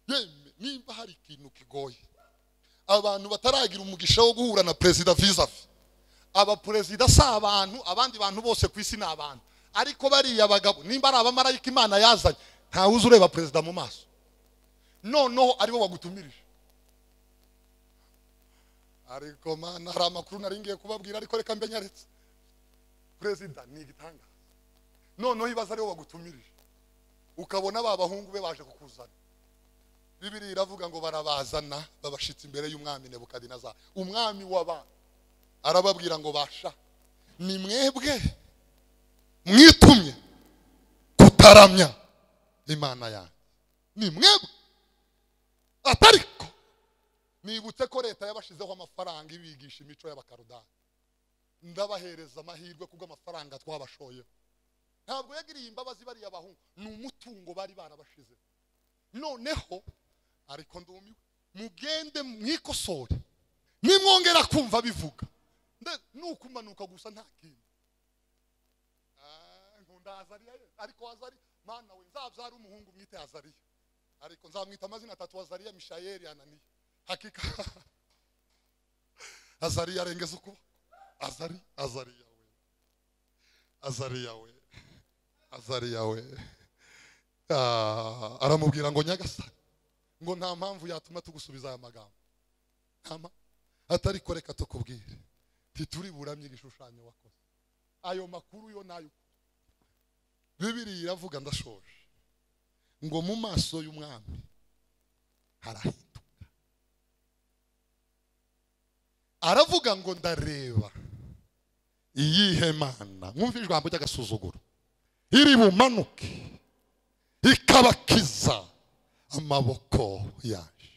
yemwe nimba hari ikintu kigoye abantu bataragira umugisha wo guhura na perezida vizavi abaperezida si abantu abandi bantu bose ku isi ni abantu ariko bariya bagabo nimba ari abamarayika imana yazanye ntawe uzi ureba perezida mu maso noneho aribo bagutumirije ariko mana hari amakuru nari ngiye kubabwira ariko reka mbe nyaretse perezida ni igitangaza noneho ibaza aribo bagutumirije ukabona ba bahungu be baje kukuzana bibiri iravuga ngo barabazana babashitse imbere y'umwami nebukadinezari umwami w'abana arababwira ngo basha ni mwebwe mwitumye kutaramya imana yanjye ni mwebwe atariko nibutse ko leta yabashyizeho amafaranga ibigisha imico y'abakarudani ndabahereza amahirwe kuko amafaranga twabashoyeho ntabwo yagiriye imbabazi bariya bahungu ni umutungo bari barabashize noneho ariko ndumiwe mugende mwikosore nimwongera kumva bivuga nde- nukumanuka gusa nta kintu Ah, nkunda azariya ye ariko azari mana we nzabyara umuhungu mwite azariya ariko nzamwita amazina atatu azariya mishayeli ananiya hakika azariya arengeza ukuba azari azariya we azariya we azariya we Ah, aramubwira ngo nyagasani ngo nta mpamvu yatuma tugusubiza aya magambo nta mpamvu atari ko reka tukubwire ntituri buramye igishushanyo wakoze ayo makuru yo nayo bibiri iravuga ndashoje ngo mu maso y'umwami harahinduka aravuga ngo ndareba iyihe mana mwumva ijambo ry'agasuzuguro iri bumanuke ikabakiza amaboko yaje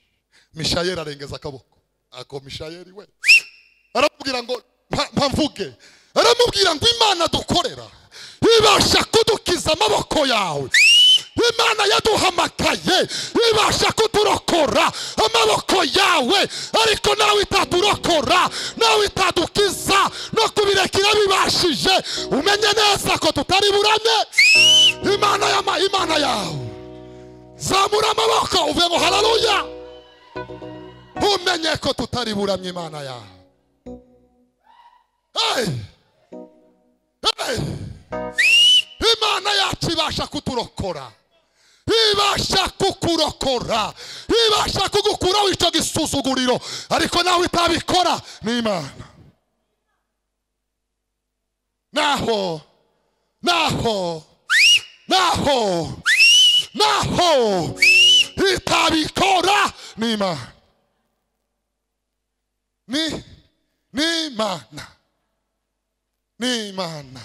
mishayeli arengeza akaboko ako mishayeli we aramubwira ngo mpa- mpamvuge aramubwira ngo imana dukorera ibasha kudukiza amaboko yawe imana yaduhamagaye ibasha kuturokora amaboko yawe ariko nawe itaturokora nawe itadukiza no kubirekera bibashije umenye neza ko tutari burane imana yama imana yawe zamura amaboko uvuye ngo hararuya ntumenye ko tutari buramye imana yawe Hey! Hey! imana yacu ibasha kuturokora ibasha kukurokora ibasha kugukuraho icyo gisuzuguriro ariko nawe itabikora ni imana naho naho naho naho itabikora ni imana ni ni imana ni imana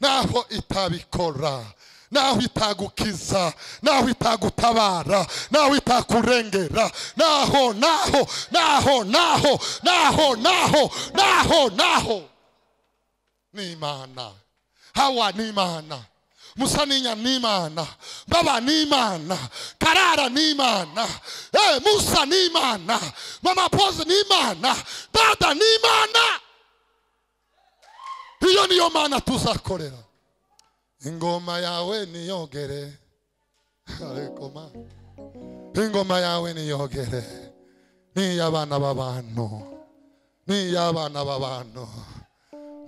naho itabikora naho itagukiza naho itagutabara naho itakurengera naho naho naho naho naho naho naho naho ni imana hawa ni imana musaninya ni imana baba ni imana karara ni imana eh, musa ni imana mama pose ni imana dada ni imana iyo niyo mana tuzakorera ingoma yawe niyogere ariko ma ingoma yawe niyogere ni iy'abana b'abantu ni iy'abana b'abantu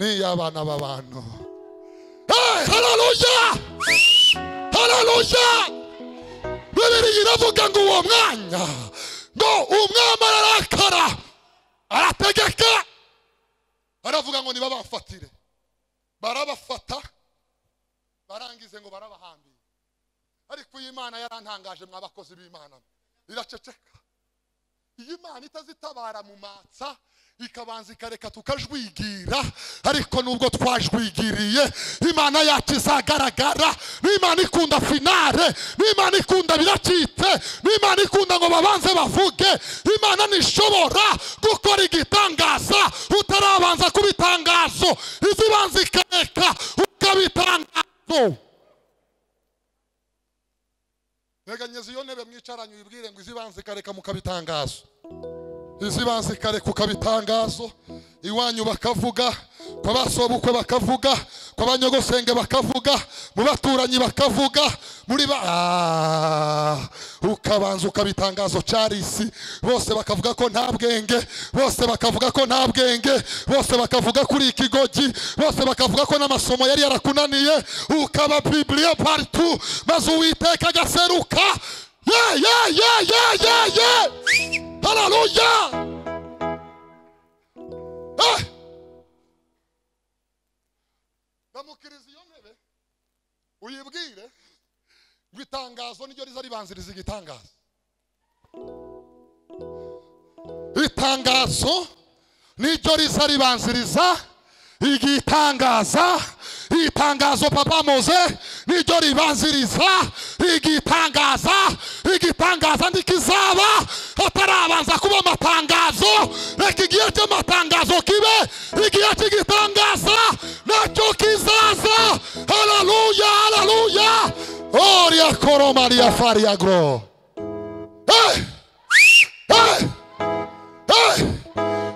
ni iy'abana b'abantu hey, haleluya haleluya bibiri iravuga ngo uwo mwanya ngo umwami ararakara arategeka aravuga ngo nibabafatire barabafata barangize ngo barabahambire ariko iyi mana yarantangaje mwabakozi b'imana iraceceka iyi mana itazitabara mu matsa ikabanza ikareka tukajwigira ariko nubwo twajwigiriye imana yacu izagaragara n'imana ikunda finale n'imana ikunda biracitse n'imana ikunda ngo babanze bavuge imana ntishobora gukora igitangaza utarabanza kuba itangazo izibanza ikareka ukaba itangazo nteganyeza iyo ntebe mwicaranye uyibwire ngo izibanza ikareka mukaba itangazo izibanza ikareka ukaba itangazo iwanyu bakavuga kwa basobukwe bakavuga kwa banyogosenge bakavuga mu baturanyi bakavuga muri ba Ah, ukabanza ukaba itangazo carisi bose bakavuga ko nta bwenge bose bakavuga ko nta bwenge bose bakavuga kuri ikigogi bose bakavuga ko n'amasomo yari yarakunaniye ukaba bibiliya paritu maze uwiteka agaseruka ye ye ye ye ye ye haleluya Eh! ndamukiriza iyo ntebe uyibwire ngo itangazo niryo riza ribanziriza igitangazo itangazo niryo riza ribanziriza igitangaza itangazo papa moze niryo ribanziriza igitangaza igitangaza ntikizaba hatarabanza kuba amatangazo reka igihe cy'amatangazo kibe igihe cy'igitangaza nacyo kizaza haleluya haleluya oria koroma ria faria gro hey! hey! hey!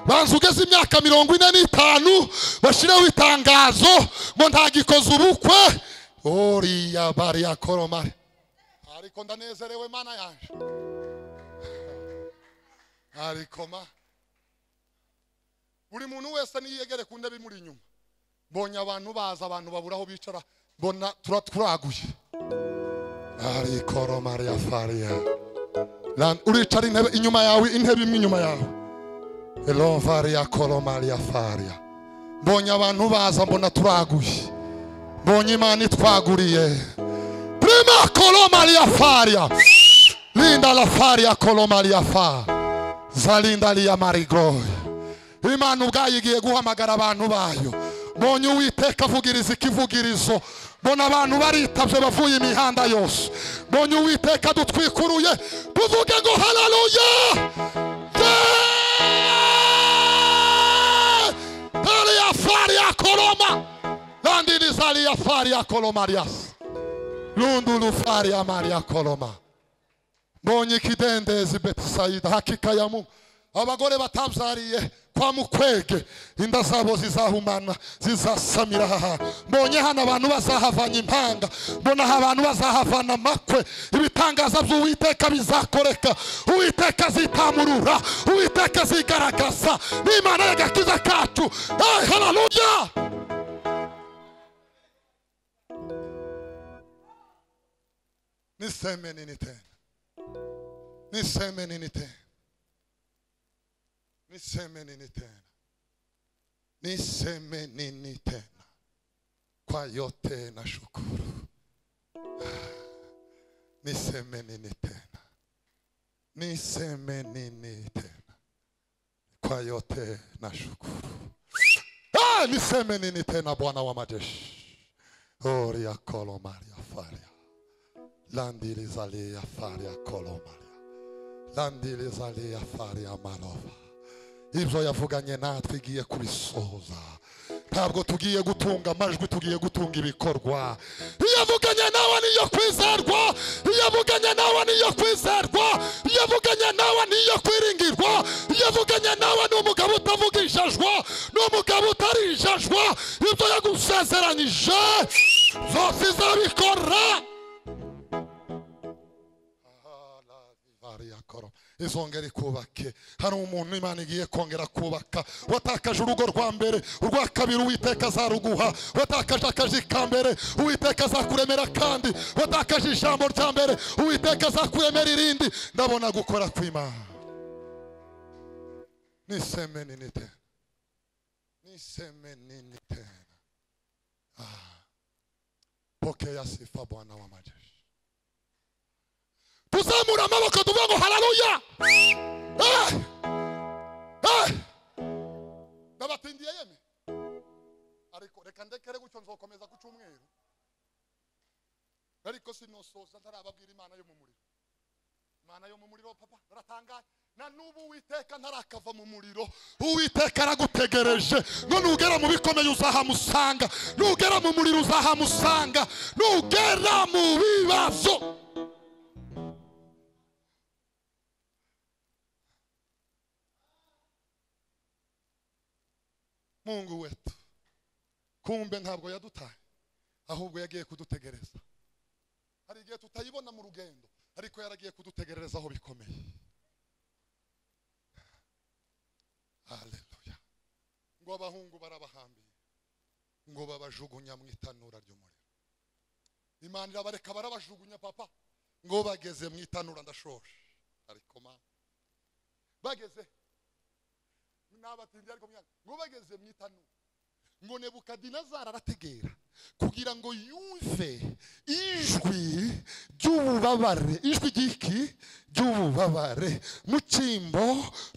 banza ugeze imyaka mirongo ine n'itanu bashyireho itangazo ngo ntagikoze ubukwe uriya bariya koromare ariko ndanezerewe mana yaje ariko ma buri muntu wese niyegere ku ntebe imuri inyuma mbonye abantu baza abantu babura aho bicara mbona turaturaguye ariko romare ya fariya Lan- uricara intebe inyuma yawe intebe imwe inyuma yawe Elovaria kolomaria faria. Mbonye abantu baza mbona turaguye. Mbonye imana itwaguriye. Prima kolomaria faria. Linda la faria kolomaria fa. Zalinda lia marigoy. Imana ubwayo igiye guhamagara abantu bayo. Mbonye uwiteka avugiriza ikivugirizo. Mbona abantu baritabye bavuye imihanda yose. Mbonye uwiteka adutwikuruye. Tuvuge ngo haleluya. Talia faria koloma. Landini salia faria kolomarias. Lundulu faria maria koloma. Mbonye ikidendezi Betisaida hakika ya Mungu. Abagore batabyariye kwa mukwege inda zabo zizahumana zizasamira aha hantu mbonye hano abantu bazahavanye impanga mbonaho abantu bazahavana amakwe ibitangaza by'uwiteka bizakoreka uwiteka azitamurura uwiteka azigaragaza n'imana y'agakiza kacu hey, haleluya niseme nini tena niseme nini tena niseme nini tena niseme nini tena kwa yote na shukuru niseme nini tena niseme nini tena kwa yote na shukuru ah, niseme nini tena bwana wa majeshi oria kolomaria faria landilizalia faria kolomaria landilizalia faria malova ibyo yavuganye natwe igiye kubisohoza ntabwo tugiye gutunga amajwi tugiye gutunga ibikorwa iyo avuganye nawe niyo kwizerwa iyo avuganye nawe niyo kwizerwa iyo avuganye nawe niyo kwiringirwa iyo avuganye nawe ni umugabo utavuga ijajwa ni umugabo utari ijajwa ibyo yagusezeranyije zose izabikora bariya koro izongera ikubake hari umuntu imana igiye kongera kubaka watakaje urugo rwa mbere urwa kabiri uwiteka azaruguha watakaje akazi ka mbere uwiteka azakuremera kandi watakaje ijambo rya mbere uwiteka azakuremera irindi ndabona gukora kw'imana niseme nini tena niseme nini tena Ah. pokea sifa bwana wa majeshi tuzamura amaboko tuvuga ngo hararuya ndabatindiye yeme ariko reka ndekere gutyo nzokomeza ku cyumweru ariko sinosoza ntarababwira imana yo mu muriro imana yo mu muriro papa baratangaye na n'ubu uwiteka ntarakava mu muriro uwiteka aragutegereje ngo nugera mu bikomeye uzahamusanga nugera mu muriro uzahamusanga nugera mu bibazo mungu wetu kumbe ntabwo yadutaye ahubwo yagiye kudutegereza hari igihe tutayibona mu rugendo ariko yaragiye kudutegereza aho bikomeye haleluya ngo abahungu barabahambiye ngo babajugunya mu itanura ry'umuriro imana irabareka barabajugunya papa ngo bageze mu itanura ndashoje ariko ma bageze n'abatindi ariko mwana ngo bageze mu itanura ngo nebukadinezari arategera kugira ngo yumve ijwi ry'ububabare ijwi ry'iki ry'ububabare mu cyimbo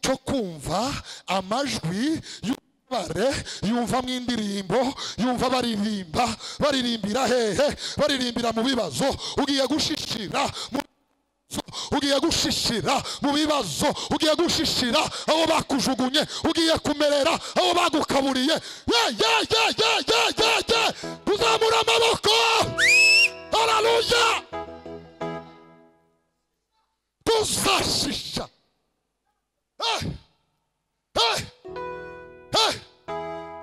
cyo kumva amajwi y'ububabare yumva mu indirimbo yumva baririmba baririmbira hehe baririmbira mu bibazo ugiye gushishira mu bibazo, ugiye gushishira mu bibazo ugiye gushishira aho bakujugunye ugiye kumerera aho bagukaburiye ye ye ye ye ye ye ye kuzamura amaboko hararuya tuzashisha Eh, eh, eh,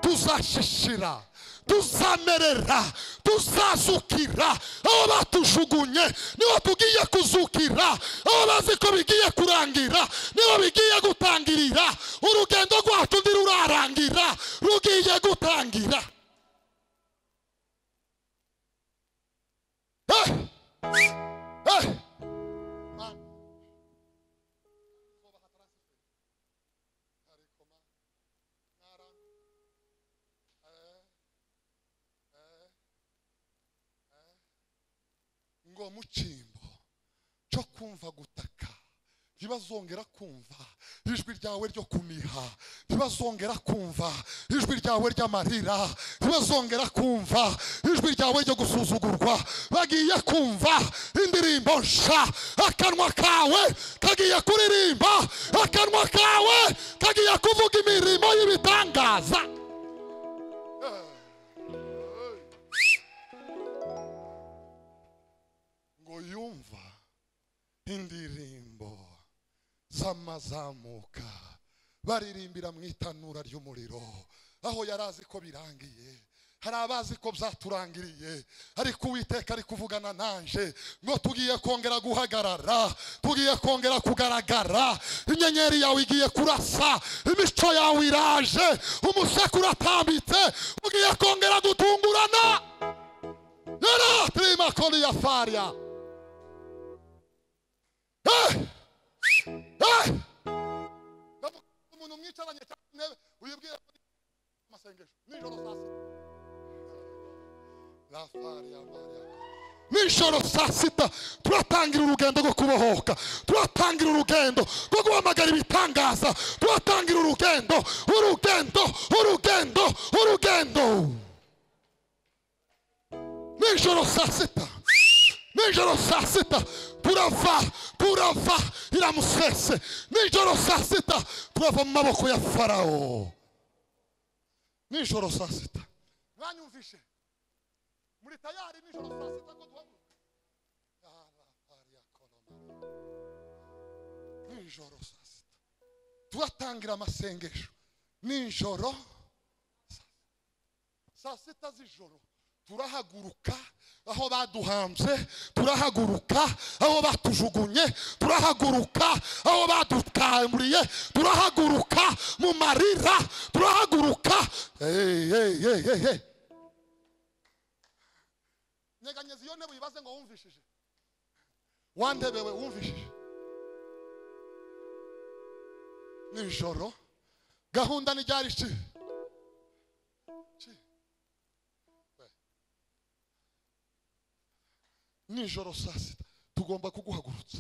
tuzashishira tuzamerera tuzazukira aho batujugunye niho tugiye kuzukira aho bazi ko bigiye kurangira niho bigiye gutangirira urugendo rwacu ntirurarangira rugiye gutangira Eh! Eh! ngo mu cyimbo cyo kumva gutaka ntibazongera kumva ijwi ryawe ryo kuniha ntibazongera kumva ijwi ryawe ry'amarira ntibazongera kumva ijwi ryawe ryo gusuzugurwa bagiye kumva indirimbo nsha akanwa kawe kagiye kuririmba akanwa kawe kagiye kuvuga imirimo y'ibitangaza ngo yumva indirimbo z'amazamuka baririmbira mu itanura ry'umuriro aho yari azi ko birangiye hari abazi ko byaturangiriye ariko uwiteka ari kuvugana nanje ngo tugiye kongera guhagarara tugiye kongera kugaragara inyenyeri yawe igiye kurasa imico yawe iraje umuseke uratambitse ugiye kongera gutungurana yara turima koni ya farya Eh! Eh! Ndavuga umuntu mwicaranye cyangwa intebe uyibwire ko ni amasengesho nijoro saa sita nijoro saa sita turatangira urugendo rwo kubohoka turatangira urugendo rwo guhamagara ibitangaza turatangira urugendo urugendo urugendo urugendo nijoro saa sita nijoro saa sita turava turava iramusese nijoro saa sita turava mu maboko ya farawo nijoro saa sita mwanyumvishe muri tayari nijoro saa sita ngo duhaguruke Yara aria kolomara. nijoro saa sita turatangira amasengesho nijoro saa- saa sita z'ijoro turahaguruka aho baduhambye turahaguruka aho batujugunye turahaguruka aho badutamburiye turahaguruka mu marira turahaguruka hey, hey, hey, hey, hey. nyeganyeza iyo ntebe uyibaze ngo wumvishije wa ntebe we wumvishije nijoro gahunda ni ryari ki Ki? We. nijoro saa sita tugomba kuguhagurutsa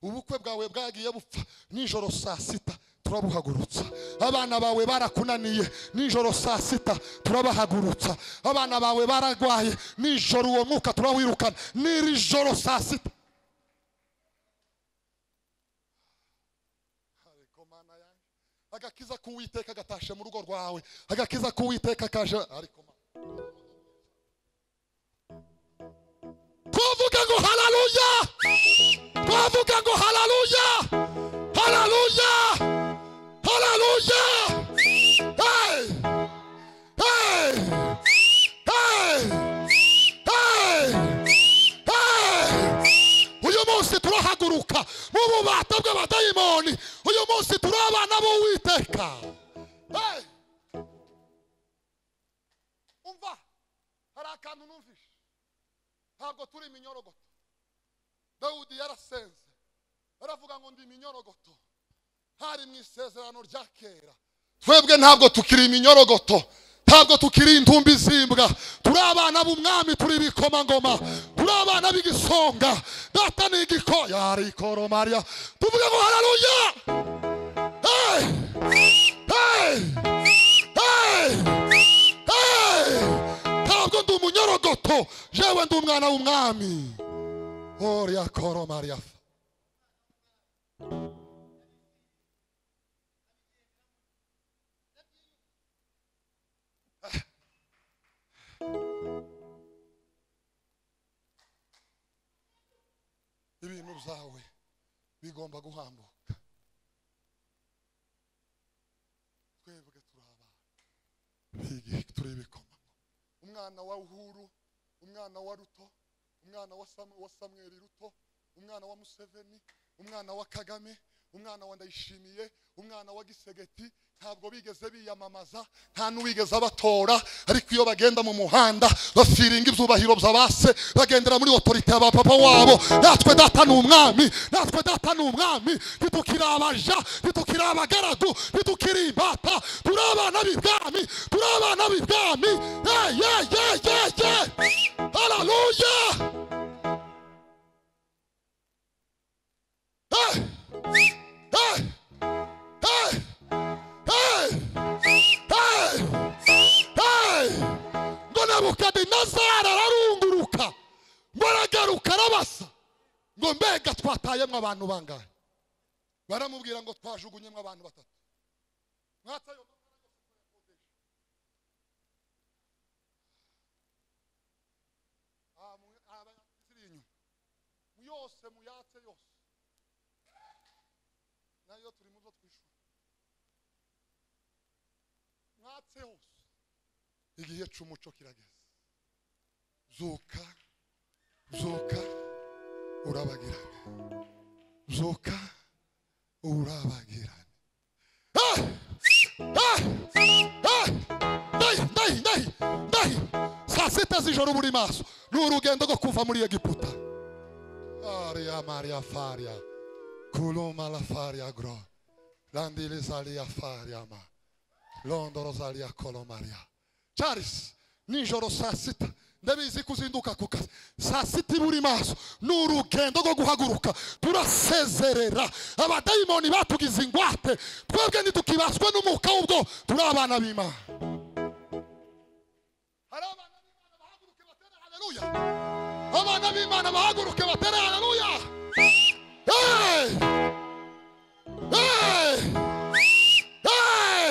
ubukwe bwawe bwagiye bupfa nijoro saa sita turabuhagurutsa abana bawe barakunaniye nijoro saa sita turabahagurutsa abana bawe bararwaye nijoro uwo mwuka turawirukana n'iri joro saa sita ariko mana yanjye agakiza k'uwiteka gatashe mu rugo rwawe agakiza k'uwiteka kaje ariko mana twavuga ngo hararuya twavuga ngo hararuya hararuya hararuya hey hey hey hey hey uyu munsi turahaguruka mu bubata bw'abadayimoni uyu munsi turi abana b'uwiteka hey umva hari akantu numvise ntabwo turi iminyorogoto dawudi yarasenze aravuga ngo ndi iminyorogoto hari mu isezerano rya kera twebwe ntabwo tukiri iminyorogoto ntabwo tukiri intumbi zimbwa turi abana b'umwami turi ibikomangoma turi abana b'igisonga data ni igiko yarikoro mariya tuvuge ngo hararuya hey! hey! hey! Hey! ntabwo ndi umunyorogoto jewe ndi umwana w'umwami oriya koro mariya ibintu byawe bigomba guhambuka twebwe turi abana b'igihe turi ibikomangoma umwana wa uhuru umwana wa ruto umwana wa, Sam, wa samweli ruto umwana wa museveni umwana wa kagame umwana wa ndayishimiye umwana wa gisegeti ntabwo bigeze biyamamaza nta n'uwigeze abatora ariko iyo bagenda mu muhanda bafiringa ibyubahiro bya base bagendera muri otorite ya bapapa wabo natwe data ni umwami natwe data ni umwami ntitukiri abaja ntitukiri abagaragu ntitukiri imbata turi abana b'ibwami turi abana b'ibwami ye ye ye ye ye hararuya hey hey hey hey hey hey ngo nabukadinezari ararunguruka ngo aragaruka arabasa ngo mbega twatayemwo abantu bangahe baramubwira ngo twajugunyemwo abantu batatu mwatayo Ah, mu- ah, ziri inyuma yose muyatse yose nayo iyo turi mu zo twishura mwatse hose igihe cy'umuco kirageze zuka zuka urabagirane zuka urabagirane Ah! Ah! Ah! ndayi ndayi ndayi ndayi saa sita z'ijoro buri maso ni urugendo rwo kuva muri egiputa aria maria faria kuluma la faria gro landili zalia faria ma londoro zalia kolo maria charles nijoro saa sita ndabizi kuzinduka ku kazi saa sita buri maso ni urugendo rwo guhaguruka turasezerera abadayimoni batugize ingwate twebwe ntitukibaswe n'umwuka w'ubwo turi abana b'imana hari abana b'imana bahaguruke batere haleluya abana b'imana bahaguruke batere haleluya Hey! Hey! Hey!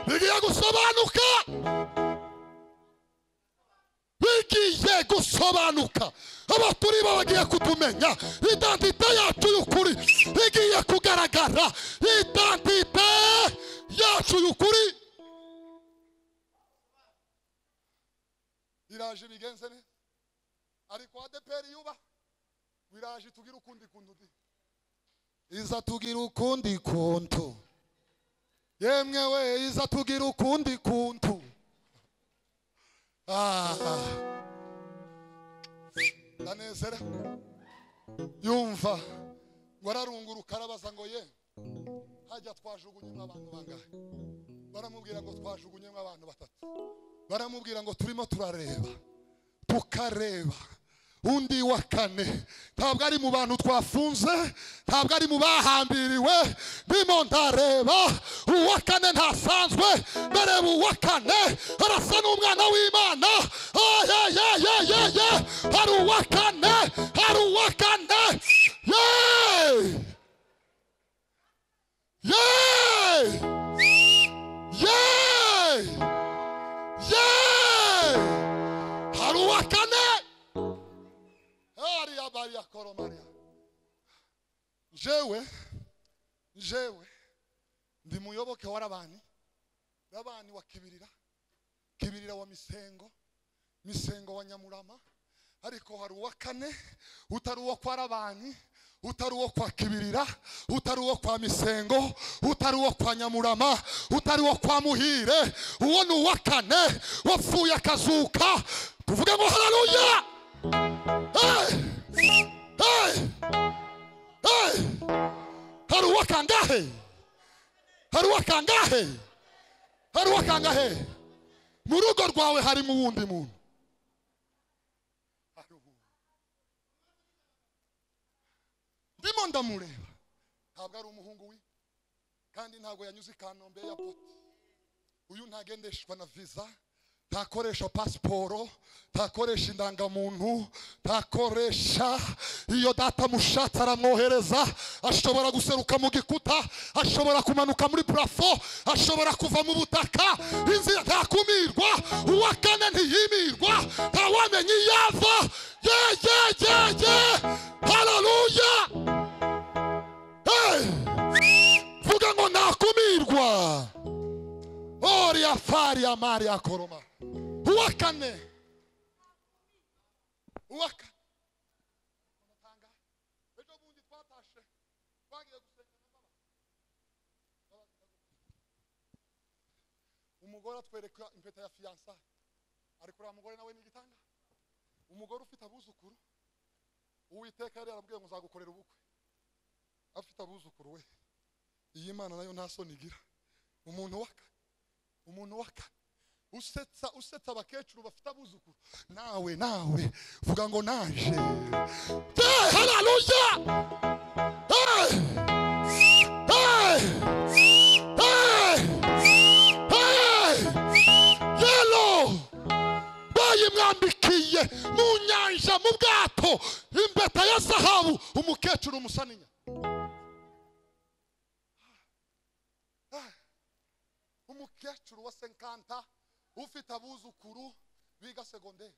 bigiye gusobanuka bigiye gusobanuka abo turi bo bagiye kutumenya identite yacu y'ukuri igiye kugaragara identite yacu y'ukuri iraje bigenze neza ariko adeperi yuba wiraje tugira ukundi kuntu di iza tugira ukundi kuntu yemwe we iza tugira ukundi kuntu Ah. ndanezera yumva ngo ararunguruka arabaza ngo ye hajya twajugunyemo abantu bangahe baramubwira ngo twajugunyemo abantu batatu baramubwira ngo turimo turareba tukareba undi wa kane ntabwo ari mu bantu twafunze ntabwo ari mu bahambiriwe ndimo ndareba uwa kane ntasanzwe ndareba uwa kane arasa n'umwana w'imana ayayayayeye hari uwa kane hari uwa kane yeee yeee yeee yeee hari uwa kane Aria baria koro maria. Jewe, jewe, ndi muyoboke w'arabani, rabani wa kibirira, kibirira wa misengo, misengo wa nyamurama, ariko hari uwa kane, utari uwo kwa rabani, utari uwo kwa kibirira, utari uwo kwa misengo, utari uwo kwa nyamurama, utari uwo kwa muhire, uwo ni uwa kane, wapfuye akazuka, tuvuge ngo haleluya! Hey! Hey! Hey! hari uwa kangahe hari uwa kangahe hari uwa kangahe mu rugo rwawe harimo uwundi muntu Hari uwundi. ndimo ndamureba ntabwo ari umuhungu we kandi ntabwo yanyuze i kanombe eyapoti uyu ntagendeshwa na viza ntakoresha pasiporo ntakoresha indangamuntu ntakoresha iyo data mushatse aramwohereza ashobora guseruka mu gikuta ashobora kumanuka muri purafo ashobora kuva mu butaka inzira ntakumirwa uwa kane ntiyimirwa ntawamenya iyo ava yeyeyeye hararuya vuga ngo ntakumirwa Oria faria maria koroma. Uwakane. Uwaka. Amatanga. Ejo bundi twatashe. Twagiye gusenga na baba. Umugore atwereka impeta ya fiyansa. Ariko uriya mugore nawe ni igitanga. Umugore ufite abuzukuru. Uwiteka yari yarabwiye ngo nzagukorera ubukwe. Afite abuzukuru we. Iyi Mana nayo nta soni igira. Umuntu waka. umuntu waka usetsa usetsa abakecuru bafite abuzukuru nawe nawe vuga ngo naje Eh, haleluya Eh, eh, eh, eh, yelo bayimwambikiye mu nyanja mu bwato impeta ya zahabu umukecuru umusaninya umukecuru wa senkanta ufite abuzukuru biga segonderi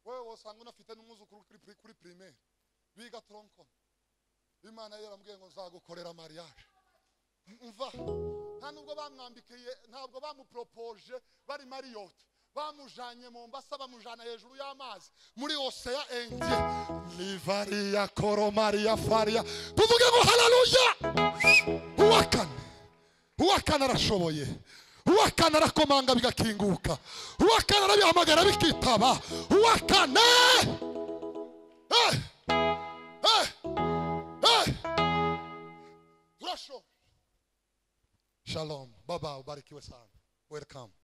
wewe wasanga unafite n'umwuzukuru kuri pri- kuri pirimeri biga toronkoni imana ye yaramubwiye ngo nzagukorera mariage mva nta nubwo bamwambikiye ntabwo bamuporopoje bari mariyoti bamujanye mu mbasa bamujana hejuru y'amazi muri oseya enye livariya koromariya fariya tuvuge ngo hararuya uwa kane uwa kane arashoboye uwa kane arakomanga bigakinguka uwa kane arabihamagara bikitaba uwa kane Eh! Eh! Eh! turashoboye shalom baba ubarikiwe sana welcome